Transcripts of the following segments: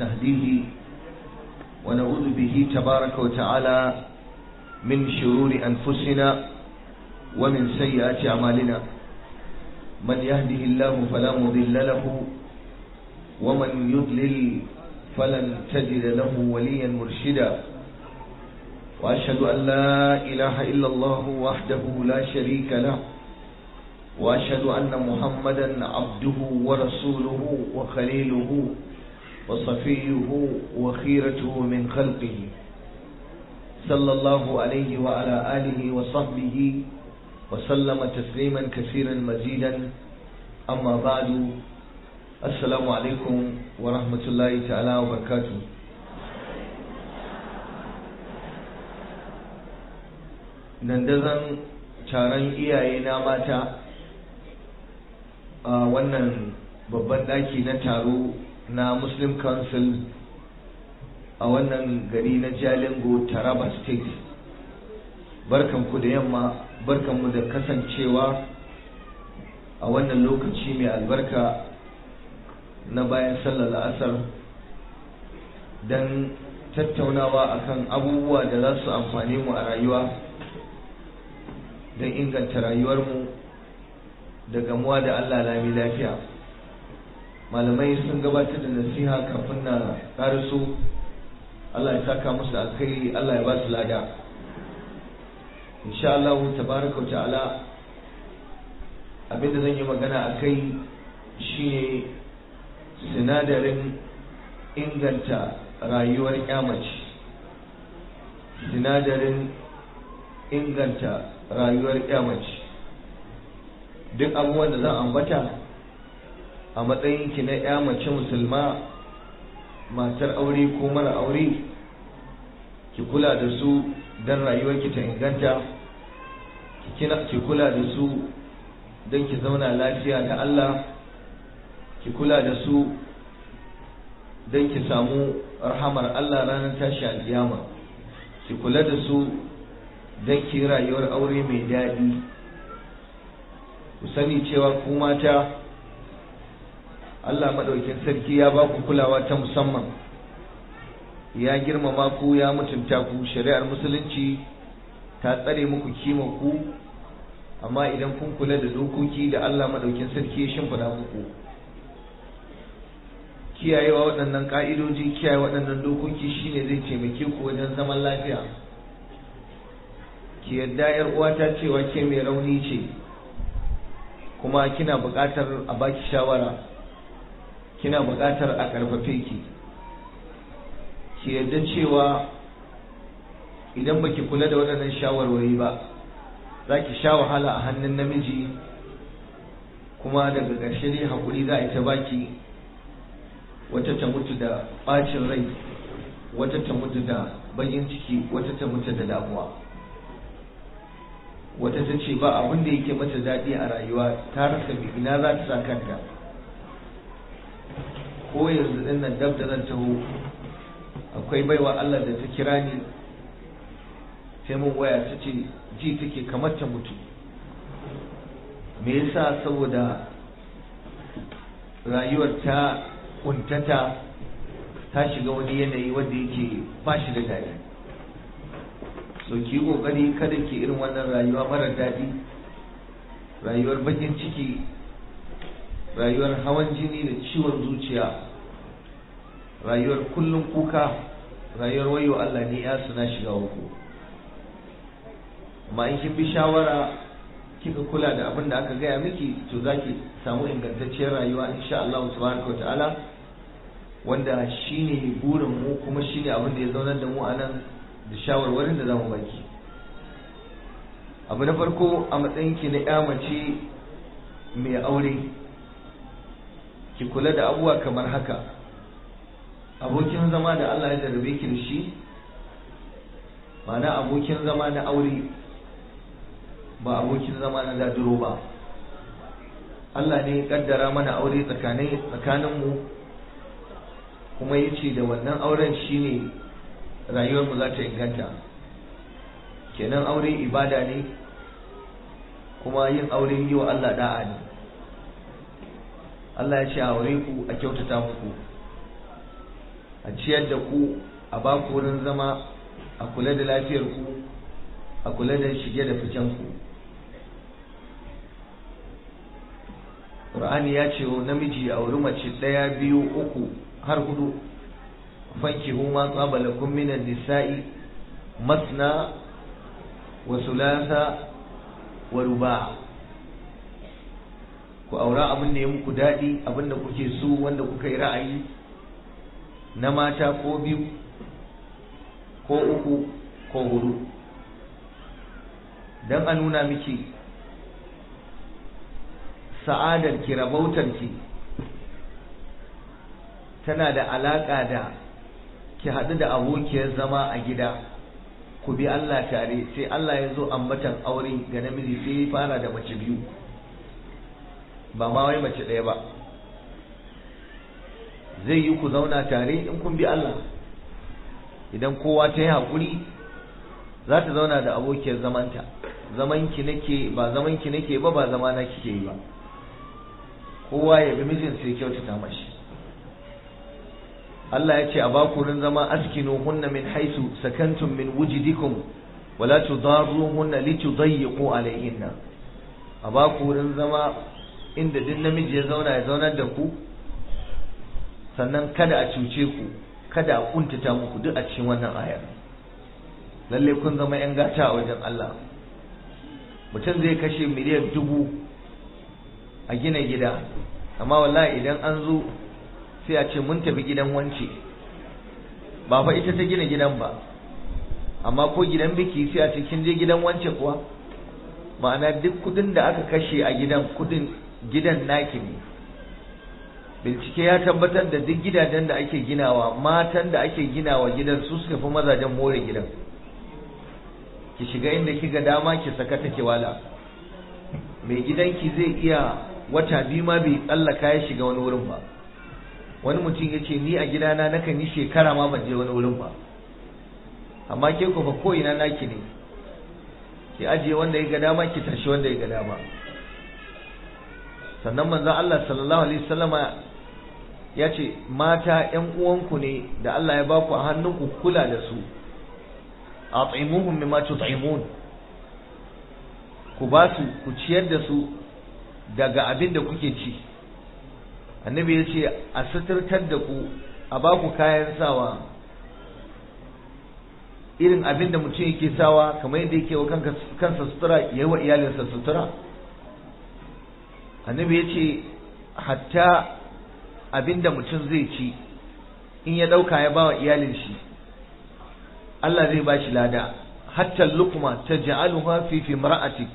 ونستهديه ونعوذ به تبارك وتعالى من شرور أنفسنا ومن سيئات أعمالنا من يهده الله فلا مضل له ومن يضلل فلن تجد له وليا مرشدا وأشهد أن لا إله إلا الله وحده لا شريك له وأشهد أن محمدا عبده ورسوله وخليله وصفيه وخيرته من خلقه صلى الله عليه وعلى آله وصحبه وسلم تسليما كثيرا مزيدا أما بعد السلام عليكم ورحمة الله تعالى وبركاته dandazon taron iyaye na mata a wannan babban daki na taro na muslim council a wannan gari na jalingo taraba state barkanku da yamma barkanmu da kasancewa a wannan lokaci mai albarka na bayan sallar asar don tattaunawa akan abubuwa da za su amfane mu a rayuwa don inganta rayuwarmu da gamuwa da Allah lami lafiya malamai sun gabatar da nasiha kafin na karaso Allah ya saka musu alkhairi Allah ya ba su lada insha Allah tabaraka wa ta'ala abinda zan yi magana a kai shine sinadarin inganta rayuwar mace sinadarin inganta rayuwar mace duk abubuwan da zan ambata a matsayinki na ya mace musulma matar aure ko mara aure ki kula da su don rayuwarki ta inganta ki kula da su don ki zauna lafiya da Allah ki kula da su don ki samu rahamar Allah ranar tashi alkiyama ki kula da su don ki rayuwar aure mai daɗi ku sani cewa ku mata Allah maɗaukin sarki ya ba ku kulawa ta musamman ya girmama ku ya mutunta ku shari'ar musulunci ta tsare muku kima ku amma idan kun kula da dokoki da Allah maɗaukin sarki ya shimfiɗa muku kiyayewa waɗannan ƙa'idoji kiyaye waɗannan dokoki shine zai taimake ku wajen zaman lafiya ki yadda yar uwata cewa ke mai rauni ce kuma kina buƙatar a baki shawara kina buƙatar a ƙarfafe ki ki yadda cewa idan baki kula da waɗannan shawarwari ba za ki sha wahala a hannun namiji kuma daga ƙarshe ne haƙuri za a yi ta baki wata ta mutu da ɓacin rai wata ta mutu da bakin ciki wata ta mutu da damuwa wata ta ce ba abin da yake mata daɗi a rayuwa ta rasa ina za ta sa kanta ko yanzu ɗin nan dab da zan taho akwai baiwa Allah da ta kira ni sai mun waya ta ce ji take kamar ta mutu me yasa saboda rayuwar ta kuntata ta shiga wani yanayi wanda yake ba shi da daɗi so ki kokari kada ki irin wannan rayuwa mara daɗi rayuwar bakin ciki rayuwar hawan jini da ciwon zuciya rayuwar kullum kuka rayuwar wayo Allah ne ya suna shiga uku amma in kin bi shawara kika kula da abin da aka gaya miki to zaki samu ingantacciyar rayuwa insha Allah subhanahu wa ta'ala wanda shine burin mu kuma shine abin da ya zaunar da mu a nan da shawarwarin da zamu baki abu na farko a matsayinki na ya mace mai aure ki kula da abubuwa kamar haka abokin zama da Allah ya jarabe ki da shi ma'ana abokin zama na aure ba abokin zama na dadiro ba Allah ne ya kaddara mana aure tsakaninmu kuma ya ce da wannan auren shine rayuwarmu za ta inganta kenan aure ibada ne kuma yin aure yi wa Allah da'a ne Allah ya ce aure ku a kyautata muku a ciyar da ku a ba ku wurin zama a kula da lafiyar ku a kula da shige da ficen ku Qur'ani ya ce wa namiji a wuri mace ɗaya biyu uku har hudu fankihu ma tsaba lakum minan nisa'i masna wa sulasa wa ruba ku aura abin da ya muku daɗi abin da kuke so wanda kuka yi ra'ayi na mata ko biyu ko uku ko hudu don a nuna miki sa'adarki rabautarki tana da alaƙa da ki haɗu da abokiyar zama a gida ku bi Allah tare sai Allah ya zo ambatan aure ga namiji sai ya fara da mace biyu ba ma wai mace ɗaya ba zai yi ku zauna tare in kun bi Allah idan kowa ta yi haƙuri za ta zauna da abokiyar zamanta zamanki nake ba zamanki nake ba ba zamana kike yi ba kowa ya bi mijin sai kyautata mashi Allah ya ce a bakurin zama askinu hunna min haisu sakantum min wujidikum wala tudarruhunna litudayyiqu alayhinna a bakurin zama inda duk namiji ya zauna ya zaunar da ku sannan kada a cuce ku kada a kuntata muku duk a cikin wannan ayar lalle kun zama yan gata a wajen Allah mutum zai kashe miliyan dubu a gina gida amma wallahi idan an zo sai a ce mun tafi gidan wance ba fa ita ta gina gidan ba amma ko gidan biki sai a ce kin je gidan wance kuwa ma'ana duk kudin da aka kashe a gidan kudin gidan naki ne bincike ya tabbatar da duk gidajen da ake ginawa matan da ake ginawa gidan su suka fi mazajen more gidan ki shiga inda kiga dama ki saka take wala mai gidanki zai iya wata biyu ma bai tsallaka ya shiga wani wurin ba wani mutum ya ce ni a gidana nakan yi shekara ma ban je wani wurin ba amma ke ku fa ko'ina naki ne ki ajiye wanda ya ga dama ki tashi wanda ya ga dama sannan manzon Allah sallallahu alaihi wasallama ya ce mata ƴan uwanku ne da Allah ya baku a hannunku kula da su at'imuhum mimma tut'imun ku ba su ku ciyar da su daga abin da kuke ci annabi ya ce a suturtar da ku a ba ku kayan sawa irin abin da mutum yake sawa kamar yadda yake wa kansa sutura ya yi wa iyalinsa sutura annabi ya ce hatta abin da mutum zai ci in ya ɗauka ya ba wa iyalin shi Allah zai ba shi lada hatta lukma ta ja'aluha fi fi mar'atik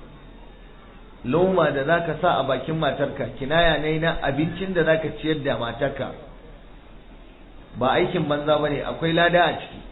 loma da zaka sa a bakin matarka kinaya ne na abincin da zaka ciyar da matarka ba aikin banza bane akwai lada a ciki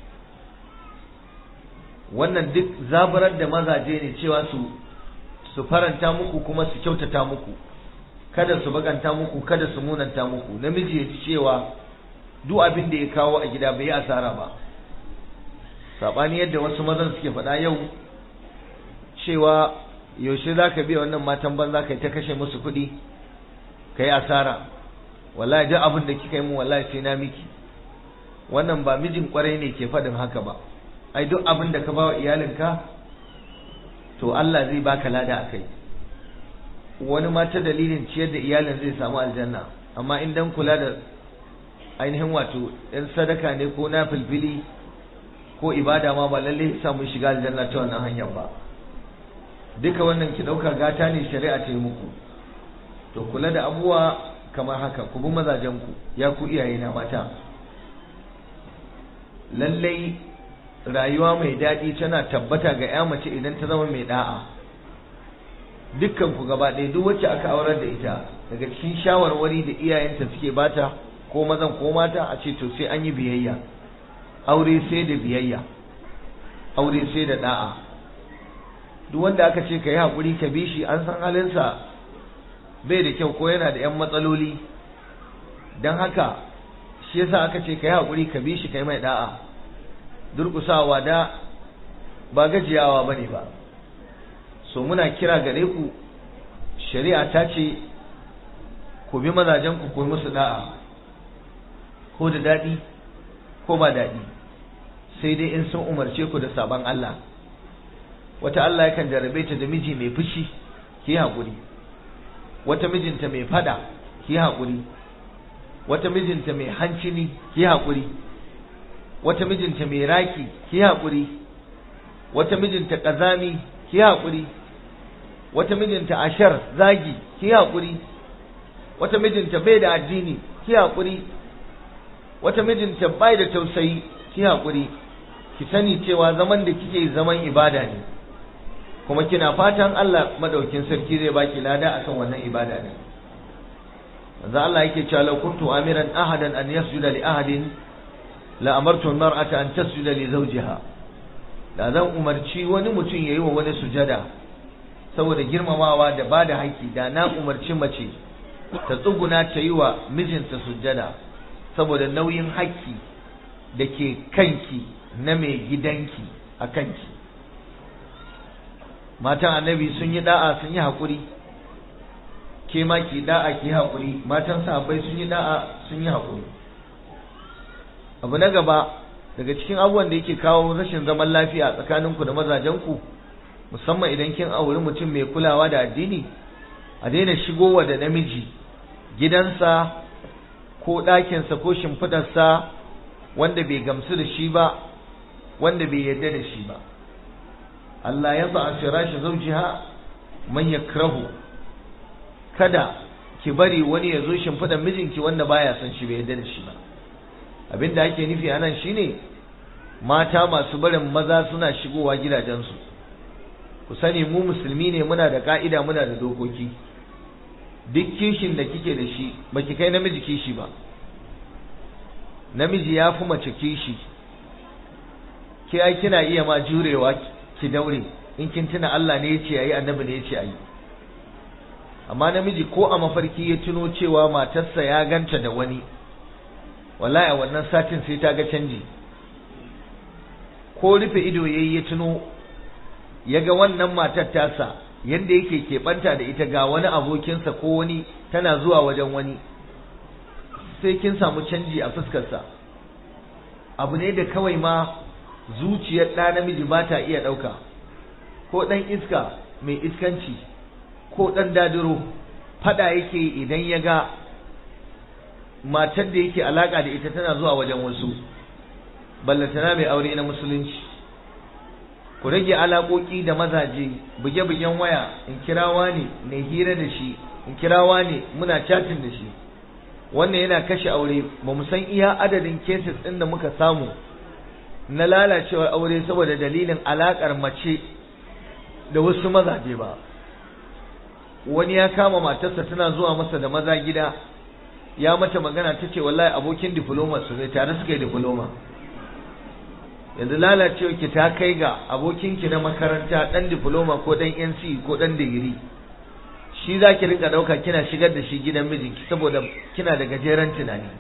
wannan duk zaburar da mazaje ne cewa su su faranta muku kuma su kyautata muku kada su baganta muku kada su munanta muku namiji ya ci cewa duk abin da ya kawo a gida bai yi asara ba sabani yadda wasu mazan suke faɗa yau cewa yaushe za ka biya wannan matan banza ka yi ta kashe musu kuɗi ka yi asara wallahi duk abin da kika yi mu wallahi sai na miki wannan ba mijin kwarai ne ke faɗin haka ba ai duk abin da ka ba wa iyalinka to Allah zai baka lada a kai wani ma ta dalilin ciyar da iyalin zai samu aljanna amma in dan kula da ainihin wato ɗan sadaka ne ko na filfili ko ibada ma ba lalle samu shiga aljanna ta wannan hanyar ba duka wannan ki ɗauka gata ne shari'a ta yi muku to kula da abubuwa kamar haka ku bi mazajen ku ya ku iyaye na mata lallai rayuwa mai daɗi tana tabbata ga ya mace idan ta zama mai da'a dukkan ku gaba ɗaya duk wacce aka aurar da ita daga cikin shawarwari da iyayenta suke bata ko mazan ko mata a ce to sai an yi biyayya aure sai da biyayya aure sai da da'a duk wanda aka ce ka yi haƙuri ka bi shi an san halinsa bai da kyau ko yana da 'yan matsaloli don haka shi yasa aka ce ka yi haƙuri ka bi shi ka yi mai da'a durƙusawa da ba gajiyawa ba ne ba so muna kira gare ku shari'a ta ce ku bi mazajen ku ku musu da'a ko da daɗi ko ba daɗi sai dai in sun umarce ku da sabon Allah wata Allah yakan jarabe ta da miji mai fushi ki haƙuri wata mijinta mai fada ki haƙuri wata mijinta mai hancini ki haƙuri wata mijinta mai raki ki haƙuri wata mijinta ƙazami ki haƙuri wata mijinta ashar zagi ki haƙuri wata mijinta bai da addini ki haƙuri wata mijinta bai da tausayi ki haƙuri ki sani cewa zaman da kike zaman ibada ne kuma kina fatan Allah madaukin sarki zai baki lada akan wannan ibada ne manzo Allah yake cewa law kuntu amiran ahadan an yasjuda li ahadin la amartu al-mar'ata an tasjuda li zawjiha da zan umarci wani mutum yayi wa wani sujada saboda girmamawa da bada haƙƙi da na umarci mace ta tsuguna ta yi wa mijinta sujada saboda nauyin haƙƙi da ke kanki na mai gidanki a kanki matan annabi sun yi da'a sun yi haƙuri ke ma ki da'a ki haƙuri matan sahabbai sun yi da'a sun yi haƙuri abu na gaba daga cikin abubuwan da yake kawo rashin zaman lafiya tsakaninku da mazajenku musamman idan kin auri mutum mai kulawa da addini a daina shigowa da namiji gidansa ko ɗakinsa ko shimfidarsa wanda bai gamsu da shi ba wanda bai yarda da shi ba Allah ya ba a firashi zaujiha man yakrahu kada ki bari wani ya zo shimfidar mijinki wanda baya son shi bai yarda da shi ba abinda ake nufi anan shine mata masu barin maza suna shigowa gidajensu ku sani mu musulmi ne muna da ka'ida muna da dokoki duk kishin da kike da shi baki kai namiji kishi ba namiji ya fi mace kishi ke ai kina iya ma jurewa ki daure in kin tuna Allah ne yace ayi annabi ne yace ayi amma namiji ko a mafarki ya tuno cewa matarsa ya ganta da wani wallahi a wannan satin sai ta ga canji ko rufe ido yayi ya tuno ya ga wannan matar tasa yadda yake keɓanta da ita ga wani abokinsa ko wani tana zuwa wajen wani sai kin samu canji a fuskarsa abu ne da kawai ma zuciyar ɗa namiji ba ta iya ɗauka ko ɗan iska mai iskanci ko ɗan dadiro faɗa yake idan ya ga matar da yake alaƙa da ita tana zuwa wajen wasu ballatana mai aure na musulunci ku rage alaƙoƙi da mazaje buge-bugen waya in kirawa ne na hira da shi in kirawa ne muna chatin da shi wannan yana kashe aure ba mu san iya adadin cases ɗin da muka samu na lalacewar aure saboda dalilin alaƙar mace da wasu mazaje ba wani ya kama matarsa tana zuwa masa da maza gida ya mata magana ta ce wallahi abokin diploma su ne tare suka yi diploma yanzu lalacewa ki ta kai ga abokinki na makaranta dan diploma ko dan NC ko dan digiri shi za ki rinka ɗauka kina shigar da shi gidan mijinki saboda kina da gajeren tunani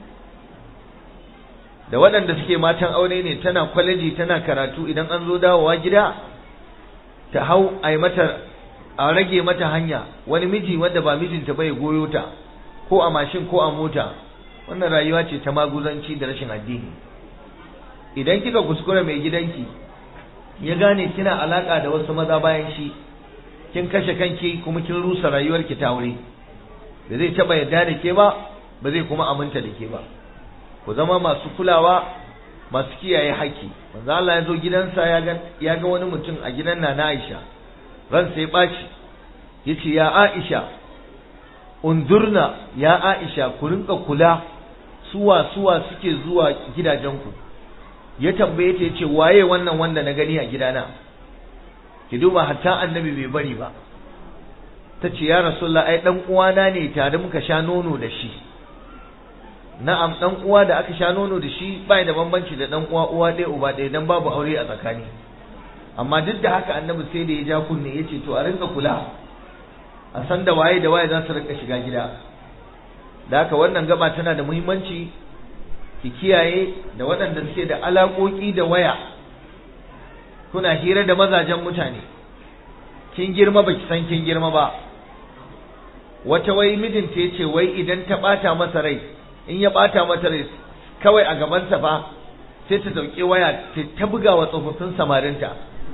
da waɗanda suke matan aure ne tana kwaleji tana karatu idan an zo dawowa gida ta hau a mata a rage mata hanya wani miji wanda ba mijinta bai goyo ta ko a mashin ko a mota wannan rayuwa ce ta maguzanci da rashin addini idan kika kuskura mai gidanki ya gane kina alaka da wasu maza bayan shi kin kashe kanki kuma kin rusa rayuwarki ta aure ba zai taba yarda da ke ba ba zai kuma aminta da ke ba ku zama masu kulawa masu kiyaye haƙƙi manzo Allah ya zo gidansa ya ga ya ga wani mutum a gidan Nana Aisha ran sai baci yace ya Aisha undurna ya Aisha ku rinka kula suwa suwa suke zuwa gidajenku ya tambaye ta yace waye wannan wanda na gani a gidana ki duba hatta annabi bai bari ba tace ya rasulullah ai dan uwana ne tare muka sha nono da shi na'am dan uwa da aka sha nono da shi bai da bambanci da dan uwa uwa ɗaya uba ɗaya dan babu aure a tsakani amma duk da haka annabi sai da ya ja kunne yace to a rinka kula a san da waye da waye za su rinka shiga gida da haka wannan gaba tana da muhimmanci ki kiyaye da waɗanda suke da alaƙoƙi da waya kuna hira da mazajen mutane kin girma baki san kin girma ba wata wai mijinta yace wai idan ta ɓata masa rai in ya ɓata mata rai kawai a gabansa fa sai ta dauki waya ta ta buga wa tsofaffin samarinta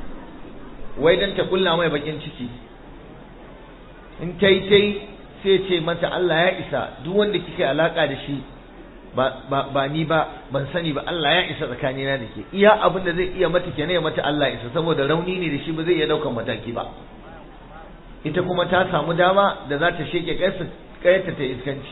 wai dan ta kulla mai bakin ciki in ta yi ta yi sai ce mata Allah ya isa duk wanda kike alaka da shi ba ni ba ban sani ba Allah ya isa tsakanina da ke iya abin da zai iya mata kenan ya mata Allah isa saboda rauni ne da shi ba zai iya daukan mataki ba ita kuma ta samu dama da za ta sheke kayarta ta iskanci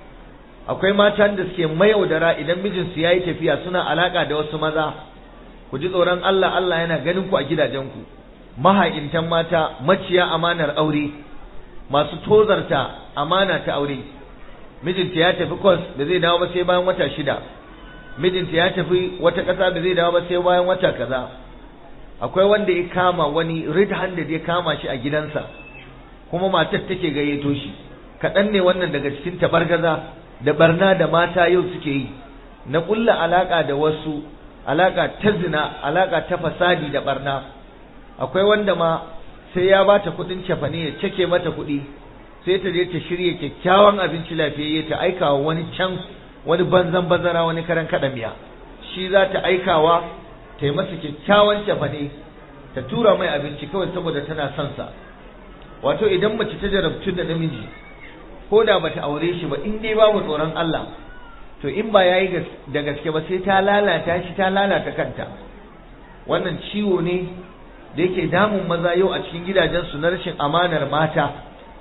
akwai matan da suke mayaudara idan mijinsu ya yi tafiya suna alaka da wasu maza ku ji tsoron Allah Allah yana ganin ku a gidajenku maha'intan mata maciya amanar aure masu tozarta amana ta aure mijinta ya tafi kwas da zai dawo ba sai bayan wata shida mijinta ya tafi wata ƙasa da zai dawo ba sai bayan wata kaza akwai wanda ya kama wani red handed ya kama shi a gidansa kuma matar take gayyato shi kaɗan ne wannan daga cikin tabargaza da barna da mata yau suke yi na ƙulla alaƙa da wasu alaƙa ta zina alaƙa ta fasadi da barna akwai wanda ma sai ya bata kuɗin cefane ya cake mata kuɗi sai ta je ta shirya kyakkyawan abinci lafiyayye ta aikawa wani can wani banzan bazara wani karan kaɗa miya shi za ta aikawa ta yi masa kyakkyawan cefane ta tura mai abinci kawai saboda tana son sa wato idan mace ta jarabtu da namiji ko da bata aure shi ba in dai babu tsoron Allah to in ba yayi da gaske ba sai ta lalata shi ta lalata kanta wannan ciwo ne da yake damun maza yau a cikin gidajensu na rashin amanar mata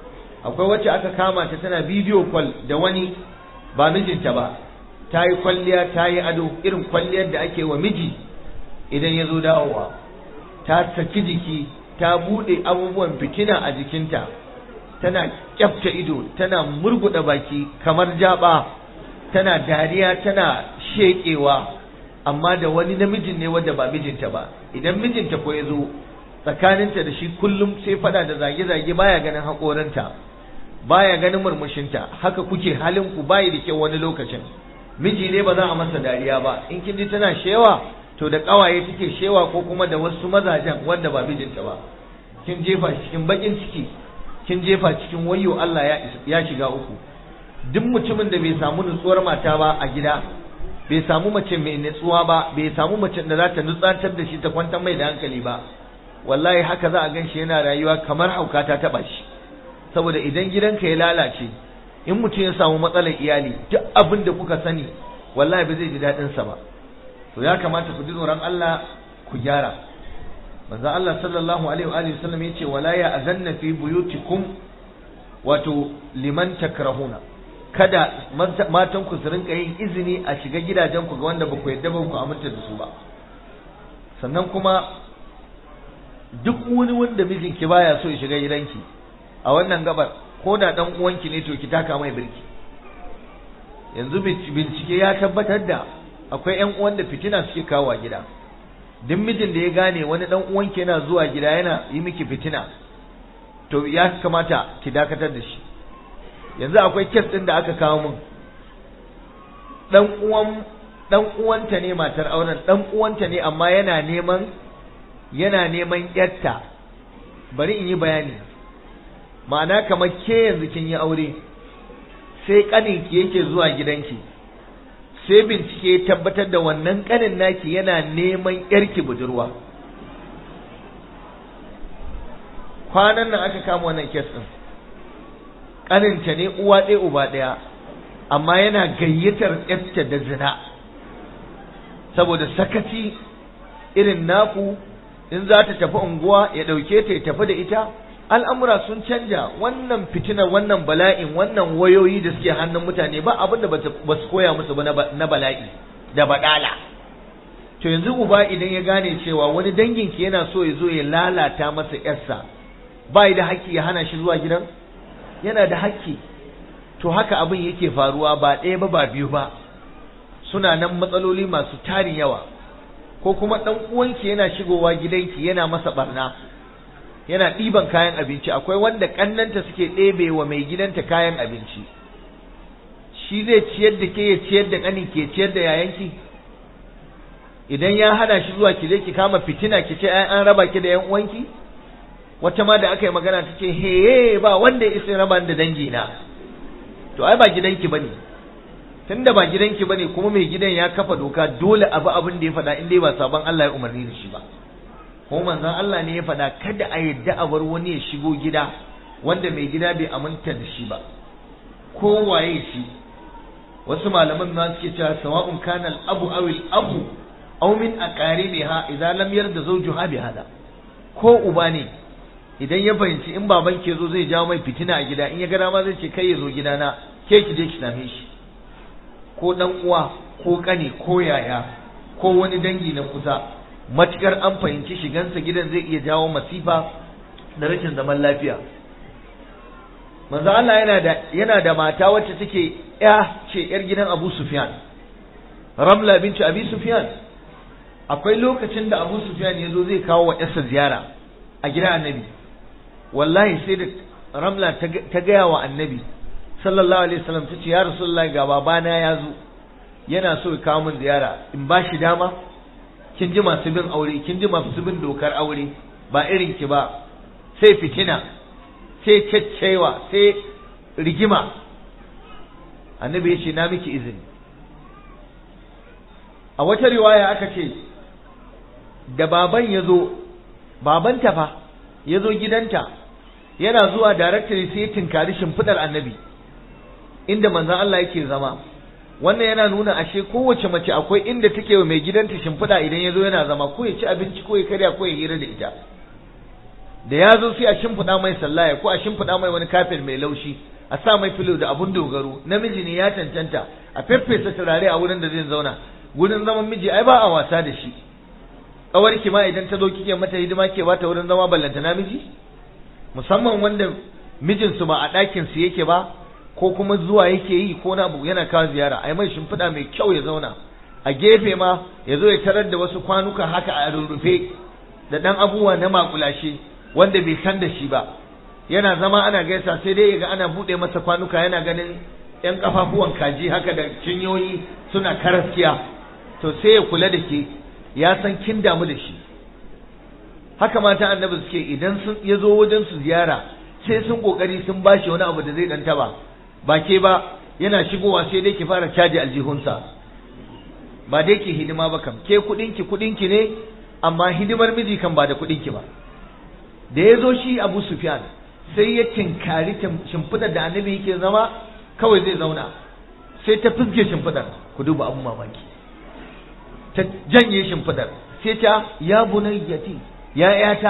akwai wacce aka kama ta tana bidiyo kwal da wani ba mijinta ba ta yi kwalliya ta yi ado irin kwalliyar da ake wa miji idan ya zo dawowa ta saki jiki ta buɗe abubuwan fitina a jikinta tana kyafta ido tana murguɗa baki kamar jaba tana dariya tana sheƙewa amma da wani namijin ne wanda ba mijinta ba idan mijinta ko ya zo tsakaninta da shi kullum sai fada da zage-zage baya ganin haƙorinta baya ganin murmushinta haka kuke halin ku bayi da kyau wani lokacin miji ne ba za a masa dariya ba in kin ji tana shewa to da ƙawaye take shewa ko kuma da wasu mazajen wanda ba mijinta ba kin jefa cikin bakin ciki kin jefa cikin wayo Allah ya shiga uku duk mutumin da bai samu nutsuwar mata ba a gida bai samu mace mai nutsuwa ba bai samu mace da za ta nutsantar da shi ta kwantar mai da hankali ba wallahi haka za a gan shi yana rayuwa kamar hauka ta taba shi saboda idan gidanka ya lalace in mutum ya samu matsalar iyali duk abin da kuka sani wallahi ba zai ji daɗin sa ba to ya kamata ku ji tsoron Allah ku gyara manzo Allah sallallahu alaihi wa alihi wasallam yace wala ya azanna fi buyutikum wato liman takrahuna kada matan ku su rinka yin izini a shiga gidajen ku ga wanda ba ku yadda ba ku aminta da su ba sannan kuma duk wani wanda mijinki baya so ya shiga gidanki a wannan gabar ko da dan uwanki ne to ki taka mai birki yanzu bincike ya tabbatar da akwai ƴan uwan da fitina suke kawo a gida duk mijin da ya gane wani dan uwanki yana zuwa gida yana yi miki fitina to ya kamata ki dakatar da shi yanzu akwai kes din da aka kawo min dan uwan dan uwanta ne matar auren dan uwanta ne amma yana neman yana neman yatta bari in yi bayani ma'ana kamar ke yanzu kin yi aure sai kaninki yake zuwa gidanki sai bincike ya tabbatar da wannan kanin naki yana neman yarki budurwa kwanan nan aka kama wannan kes din kaninta ne uwa ɗaya uba ɗaya amma yana gayyatar yarta da zina saboda sakaci irin naku in za ta tafi unguwa ya ɗauke ta ya tafi da ita al'amura sun canja wannan fitinar wannan bala'in wannan wayoyi da suke hannun mutane ba abin da ba su koya musu ba na bala'i da baɗala to yanzu uba idan ya gane cewa wani danginki yana so ya zo ya lalata masa yarsa ba da haƙƙi ya hana shi zuwa gidan yana da haƙƙi to haka abin yake faruwa ba ɗaya ba ba biyu ba suna nan matsaloli masu tarin yawa ko kuma ɗan uwanki yana shigowa gidanki yana masa barna yana ɗiban kayan abinci akwai wanda ƙannanta suke ɗebe wa mai gidanta kayan abinci shi zai ciyar da ke ya ciyar da ƙanin ke ciyar da yayanki idan ya hana shi zuwa ki je ki kama fitina ki ce an raba ki da yan uwanki wata ma da aka yi magana ta ce he ba wanda ya isa raba da dangi na to ai ba gidanki bane tunda ba gidanki bane kuma mai gidan ya kafa doka dole abu abin da ya faɗa in dai ba sabon Allah ya umarni da shi ba kuma manzon Allah ne ya faɗa kada a yadda a bar wani ya shigo gida wanda mai gida bai aminta da shi ba ko waye shi wasu malaman ma suke cewa sawa'un kana al-abu aw al-abu aw min aqaribiha idan lam yarda zawjuha bi hada ko uba ne idan ya fahimci in baban ke zo zai jawo mai fitina a gida in ya ga dama zai ce kai ya zo gidana ke ki je ki same shi ko dan uwa ko kane ko yaya ko wani dangi na kusa matukar an fahimci shigansa gidan zai iya jawo masifa da rashin zaman lafiya manzo Allah yana da yana da mata wacce take ya ce yar gidan Abu Sufyan Ramla binti Abi Sufyan akwai lokacin da Abu Sufyan ya zo zai kawo wa yarsa ziyara a gidan Annabi wallahi sai da Ramla ta gaya wa Annabi sallallahu alaihi wasallam ta ce ya Rasulullahi ga babana ya zo yana so ya kawo min ziyara in ba shi dama kin ji masu bin aure kin ji masu bin dokar aure ba irin ki ba sai fitina sai ceccewa sai rigima annabi ya ce na miki izini a wata riwaya aka ce da baban ya zo babanta fa ya zo gidanta yana zuwa directory sai ya tinkari shimfiɗar annabi inda manzan Allah yake zama wannan yana nuna ashe kowace mace akwai inda take wa mai gidanta shimfiɗa idan ya zo yana zama ko ya ci abinci ko ya karya ko ya hira da ita da ya zo sai a shimfiɗa mai sallaya ko a shimfiɗa mai wani kafin mai laushi a sa mai filo da abun dogaro namiji ne ya cancanta a feffesa turare a wurin da zai zauna wurin zaman miji ai ba a wasa da shi ki ma idan ta zo kike mata hidima ke bata wurin zama ballanta namiji musamman wanda mijinsu ba a ɗakin su yake ba ko kuma zuwa yake yi ko na abu yana kawo ziyara ai mai shimfiɗa mai kyau ya zauna a gefe ma ya zo ya tarar da wasu kwanuka haka a rurrufe da ɗan abubuwa na makulashe wanda bai san da shi ba yana zama ana gaisa sai dai ga ana buɗe masa kwanuka yana ganin ƴan kafafuwan kaji haka da cinyoyi suna karaskiya to sai ya kula da ke ya san kin damu da shi haka mata annabi suke idan sun ya zo wajen su ziyara sai sun kokari sun bashi wani abu da zai dan taba ba ke ba yana shigowa sai dai ki fara caji aljihunsa ba dai ki hidima ba kam ke kudinki kudinki ne amma hidimar miji kan ba da kudinki ba da ya zo shi abu sufyan sai ya tinkari shimfidar da annabi yake zama kawai zai zauna sai ta fizge shimfidar ku duba abun mamaki ta janye shimfidar sai ta ya bunayyati ya yata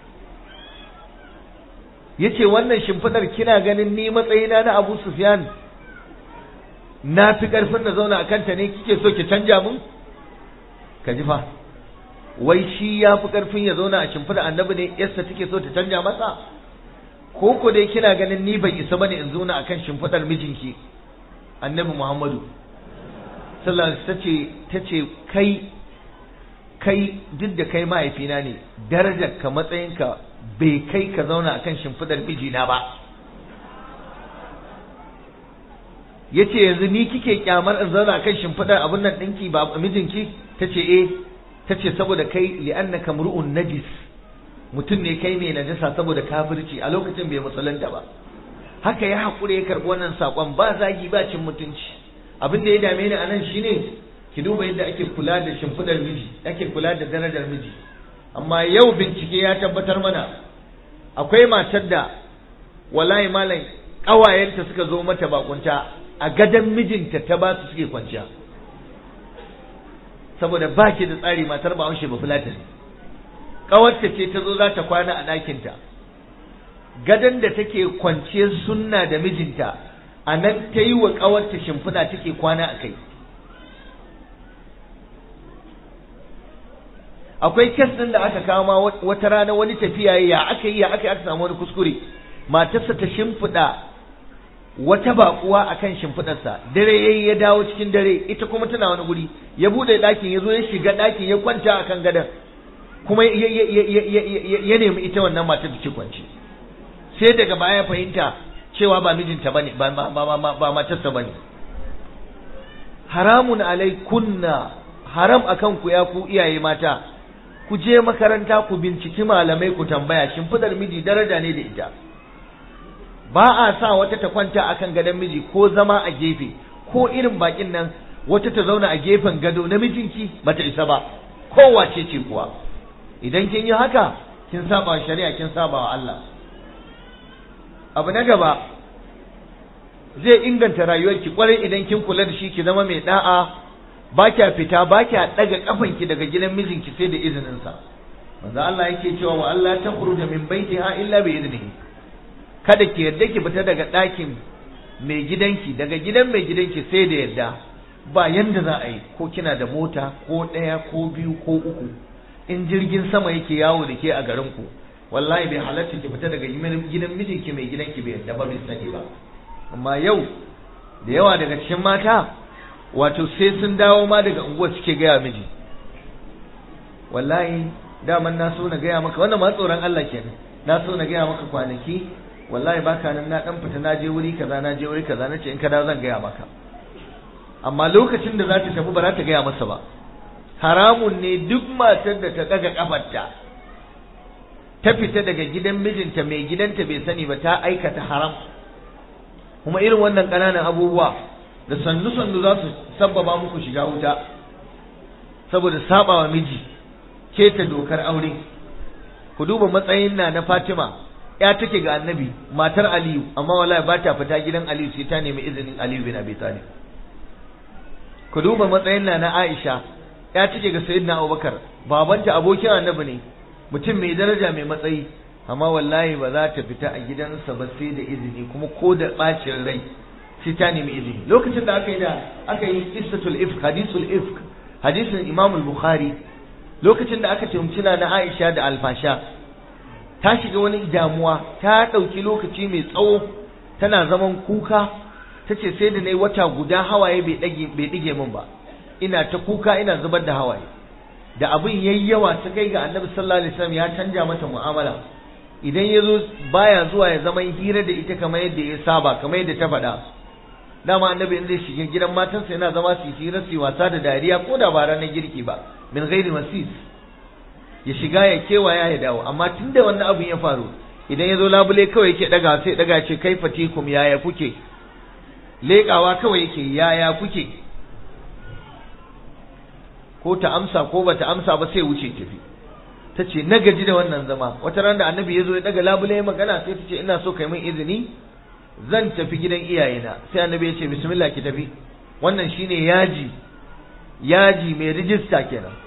yace wannan shimfidar kina ganin ni matsayina na Abu Sufyan na fi karfin na zauna akan ta ne kike so ki canja mun ka ji fa wai shi ya fi karfin ya zauna a shimfidar annabi ne yassa take so ta canja masa ko ko dai kina ganin ni ban isa bane in zauna akan shimfidar mijinki annabi Muhammadu sallallahu alaihi tace tace kai kai duk da kai mahaifina ne darajar ka matsayinka bai kai ka zauna akan shimfidar mijina ba yace yanzu ni kike kyamar in zauna akan shimfidar abun nan dinki ba mijinki tace eh tace saboda kai li'annaka mur'un najis mutum ne kai mai najasa saboda kafirci a lokacin bai musulunta ba haka ya haƙura ya karɓi wannan saƙon ba zagi ba cin mutunci abin da ya dame ni anan shine ki duba yadda ake kula da shimfidar miji ake kula da darajar miji amma yau bincike ya tabbatar mana akwai matar da wallahi malam ƙawayenta suka zo mata bakunta a gadon mijinta ta ba su suke kwanciya saboda ba ki da tsari matar ba haushe ba fulata ne ƙawarta ce ta zo za ta kwana a ɗakinta gadon da take kwanciyar sunna da mijinta a nan ta yi wa ƙawarta shimfiɗa take kwana a kai akwai kes ɗin da aka kama wata rana wani tafiya ya aka yi ya aka yi aka samu wani kuskure matarsa ta shimfiɗa wata baƙuwa akan shimfiɗarsa dare yayi ya dawo cikin dare ita kuma tana wani guri ya buɗe ɗakin ya zo ya shiga ɗakin ya kwanta akan gadon kuma ya nemi ita wannan matar da ke kwance sai daga baya fahimta cewa ba mijinta bane ba ba matarsa bane haramun alaikunna haram akan ku ya ku iyaye mata ku je makaranta ku binciki malamai ku tambaya shimfidar miji daraja ne da ita ba a sa wata ta kwanta akan gadon miji ko zama a gefe ko irin bakin nan wata ta zauna a gefen gado na mijinki bata isa ba kowace ce kuwa idan kin yi haka kin saba wa shari'a kin saba wa Allah abu na gaba zai inganta rayuwarki kwarai idan kin kula da shi ki zama mai da'a ba kya fita ba kya daga kafanki daga gidan mijinki sai da izinin sa manzo Allah yake cewa wa Allah ta khuruja min baitiha illa bi idnihi kada ki yarda ki fita daga ɗakin mai gidanki daga gidan mai gidanki sai da yarda ba yanda za a yi ko kina da mota ko ɗaya ko biyu ko uku in jirgin sama yake yawo da ke a garin ku wallahi bai halatta ki fita daga gidan mijinki mai gidanki bai yarda ba bai sani ba amma yau da yawa daga cikin mata wato sai sun dawo ma daga unguwa suke gaya miji wallahi daman na so na gaya maka wannan ma tsoron Allah kenan na so na gaya maka kwanaki wallahi baka nan na dan fita na je wuri kaza na je wuri kaza na ce in ka dawo zan gaya maka amma lokacin da za ta tafi ba za ta gaya masa ba haramun ne duk matar da ta daga kafarta ta fita daga gidan mijinta mai gidanta bai sani ba ta aikata haram kuma irin wannan ƙananan abubuwa da sannu sannu za su sabbaba muku shiga wuta saboda sabawa miji keta dokar aure ku duba matsayin na na Fatima ya take ga annabi matar Aliyu amma wallahi ba ta fita gidan Aliyu sai ta nemi izinin Aliyu bin Abi Talib ku duba matsayin na na Aisha ya take ga Sayyidina Abubakar babanta abokin annabi ne mutum mai daraja mai matsayi amma wallahi ba za ta fita a gidansa ba sai da izini kuma ko da bacin rai sai ta nemi izini lokacin da aka yi da aka yi qissatul ifk hadisul ifk hadisin Imam al-Bukhari lokacin da aka tumci na Aisha da alfasha ta shiga wani damuwa ta ɗauki lokaci mai tsawo tana zaman kuka ta ce sai da na yi wata guda hawaye bai ɗige min ba ina ta kuka ina zubar da hawaye da abin yayi yawa ta kai ga annabi sallallahu alaihi wasallam ya canja mata mu'amala idan ya zo baya zuwa ya zama hira da ita kamar yadda ya saba kamar yadda ta faɗa dama annabi in zai shiga gidan matansa yana zama su hira su wasa da dariya ko da ba ranar girki ba min ghairi masis ya shiga ya kewaya ya dawo amma tunda wannan abin ya faru idan ya zo labule kawai yake daga sai daga ce kai fatikum yaya kuke leƙawa kawai yake yaya kuke ko ta amsa ko bata amsa ba sai wuce tafi ta ce na gaji da wannan zama wata ran da annabi ya zo ya daga labule magana sai ta ce ina so kai min izini zan tafi gidan iyayena sai annabi ya ce bismillah ki tafi wannan shine yaji yaji mai rijista kenan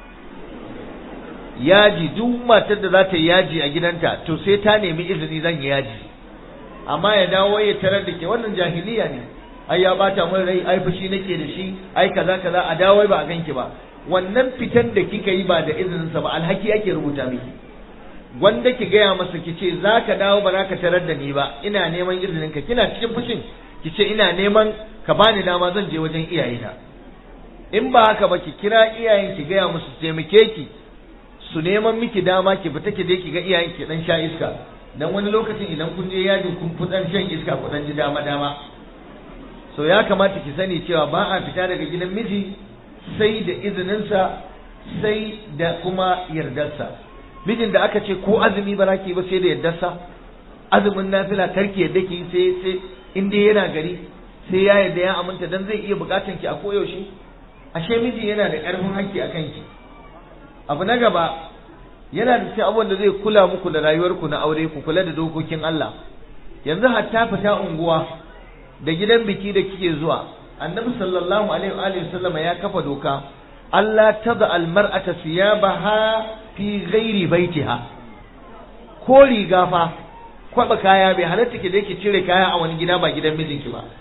yaji duk matar da za ta yi yaji a gidanta to sai ta nemi izini zan yi yaji amma ya dawo ya tarar da ke wannan jahiliya ne ai ya bata mun rai ai fushi nake da shi ai kaza kaza a dawo ba a ganki ba wannan fitan da kika yi ba da izinin sa ba alhaki ake rubuta miki wanda ki gaya masa ki ce za ka dawo ba za ka tarar da ni ba ina neman izinin ka kina cikin fushin ki ce ina neman ka bani dama zan je wajen iyayena in ba haka ba ki kira iyayen ki gaya musu taimake ki su neman miki dama ki fita ki je ki ga iyayen ki dan sha iska dan wani lokacin idan kun je yajin kun fi dan shan iska ku dan ji dama dama so ya kamata ki sani cewa ba a fita daga gidan miji sai da izininsa sai da kuma yardarsa mijin da aka ce ko azumi ba ki ba sai da yardarsa azumin nafila karki yadda ki sai sai in dai yana gari sai ya yarda ya aminta dan zai iya bukatan ki a koyaushe ashe miji yana da karfin hakki akan ki abu na gaba yana da cikin abubuwan da zai kula muku da rayuwarku na aure ku kula da dokokin Allah yanzu hatta fita unguwa da gidan biki da kike zuwa annabi sallallahu alaihi wa alihi wasallam ya kafa doka Allah tada almar'ata siyabaha fi ghairi baitiha ko riga fa kwaba kaya bai halatta ki da ki cire kaya a wani gida ba gidan mijinki ba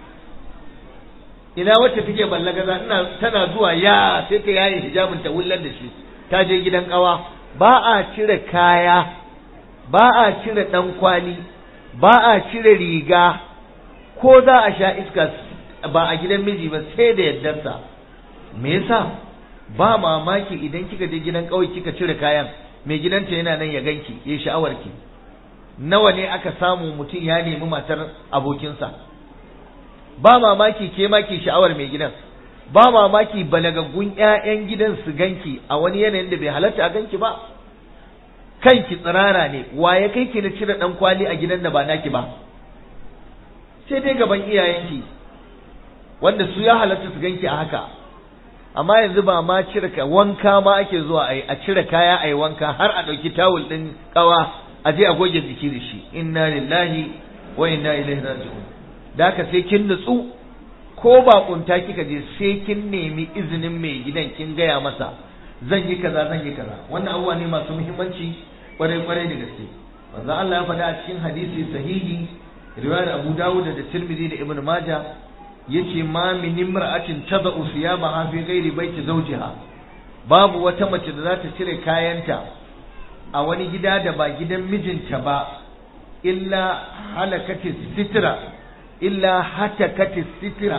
ina wacce take ballagaza ina tana zuwa ya sai ta yayi hijabin ta wullar da shi ta je gidan kawa ba a cire kaya ba a cire dan kwali ba a cire riga ko za a sha iska ba a gidan miji ba sai da yaddarsa me yasa ba mamaki idan kika je gidan kauye kika cire kayan mai gidanta yana nan ya ganki ya sha'awar ki nawa ne aka samu mutum ya nemi matar abokinsa ba mamaki ke ma ki sha'awar mai gidan ba mamaki balagaggun ƴaƴan gidan su ganki a wani yanayin da bai halatta a ganki ba kanki tsirara ne wa ya kai ki na cire dan kwali a gidan da ba naki ba sai dai gaban iyayenki wanda su ya halatta su ganki a haka amma yanzu ba ma cire ka wanka ma ake zuwa a a cire kaya a yi wanka har a ɗauki tawul ɗin ƙawa a je a goge jiki da shi inna lillahi wa inna ilaihi raji'un da haka sai kin nutsu ko ba kunta kika je sai kin nemi izinin mai gidan kin gaya masa zan yi kaza zan yi kaza wannan abubuwa ne masu muhimmanci kwarai kwarai da gaske manzo Allah ya faɗa a cikin hadisi sahihi riwayar Abu Dawud da Tirmidhi da Ibn Majah yace ma min imra'atin tada'u thiyabaha fi ghairi baiti zawjiha babu wata mace da za ta cire kayanta a wani gida da ba gidan mijinta ba illa halakati sitra illa hatakati sitra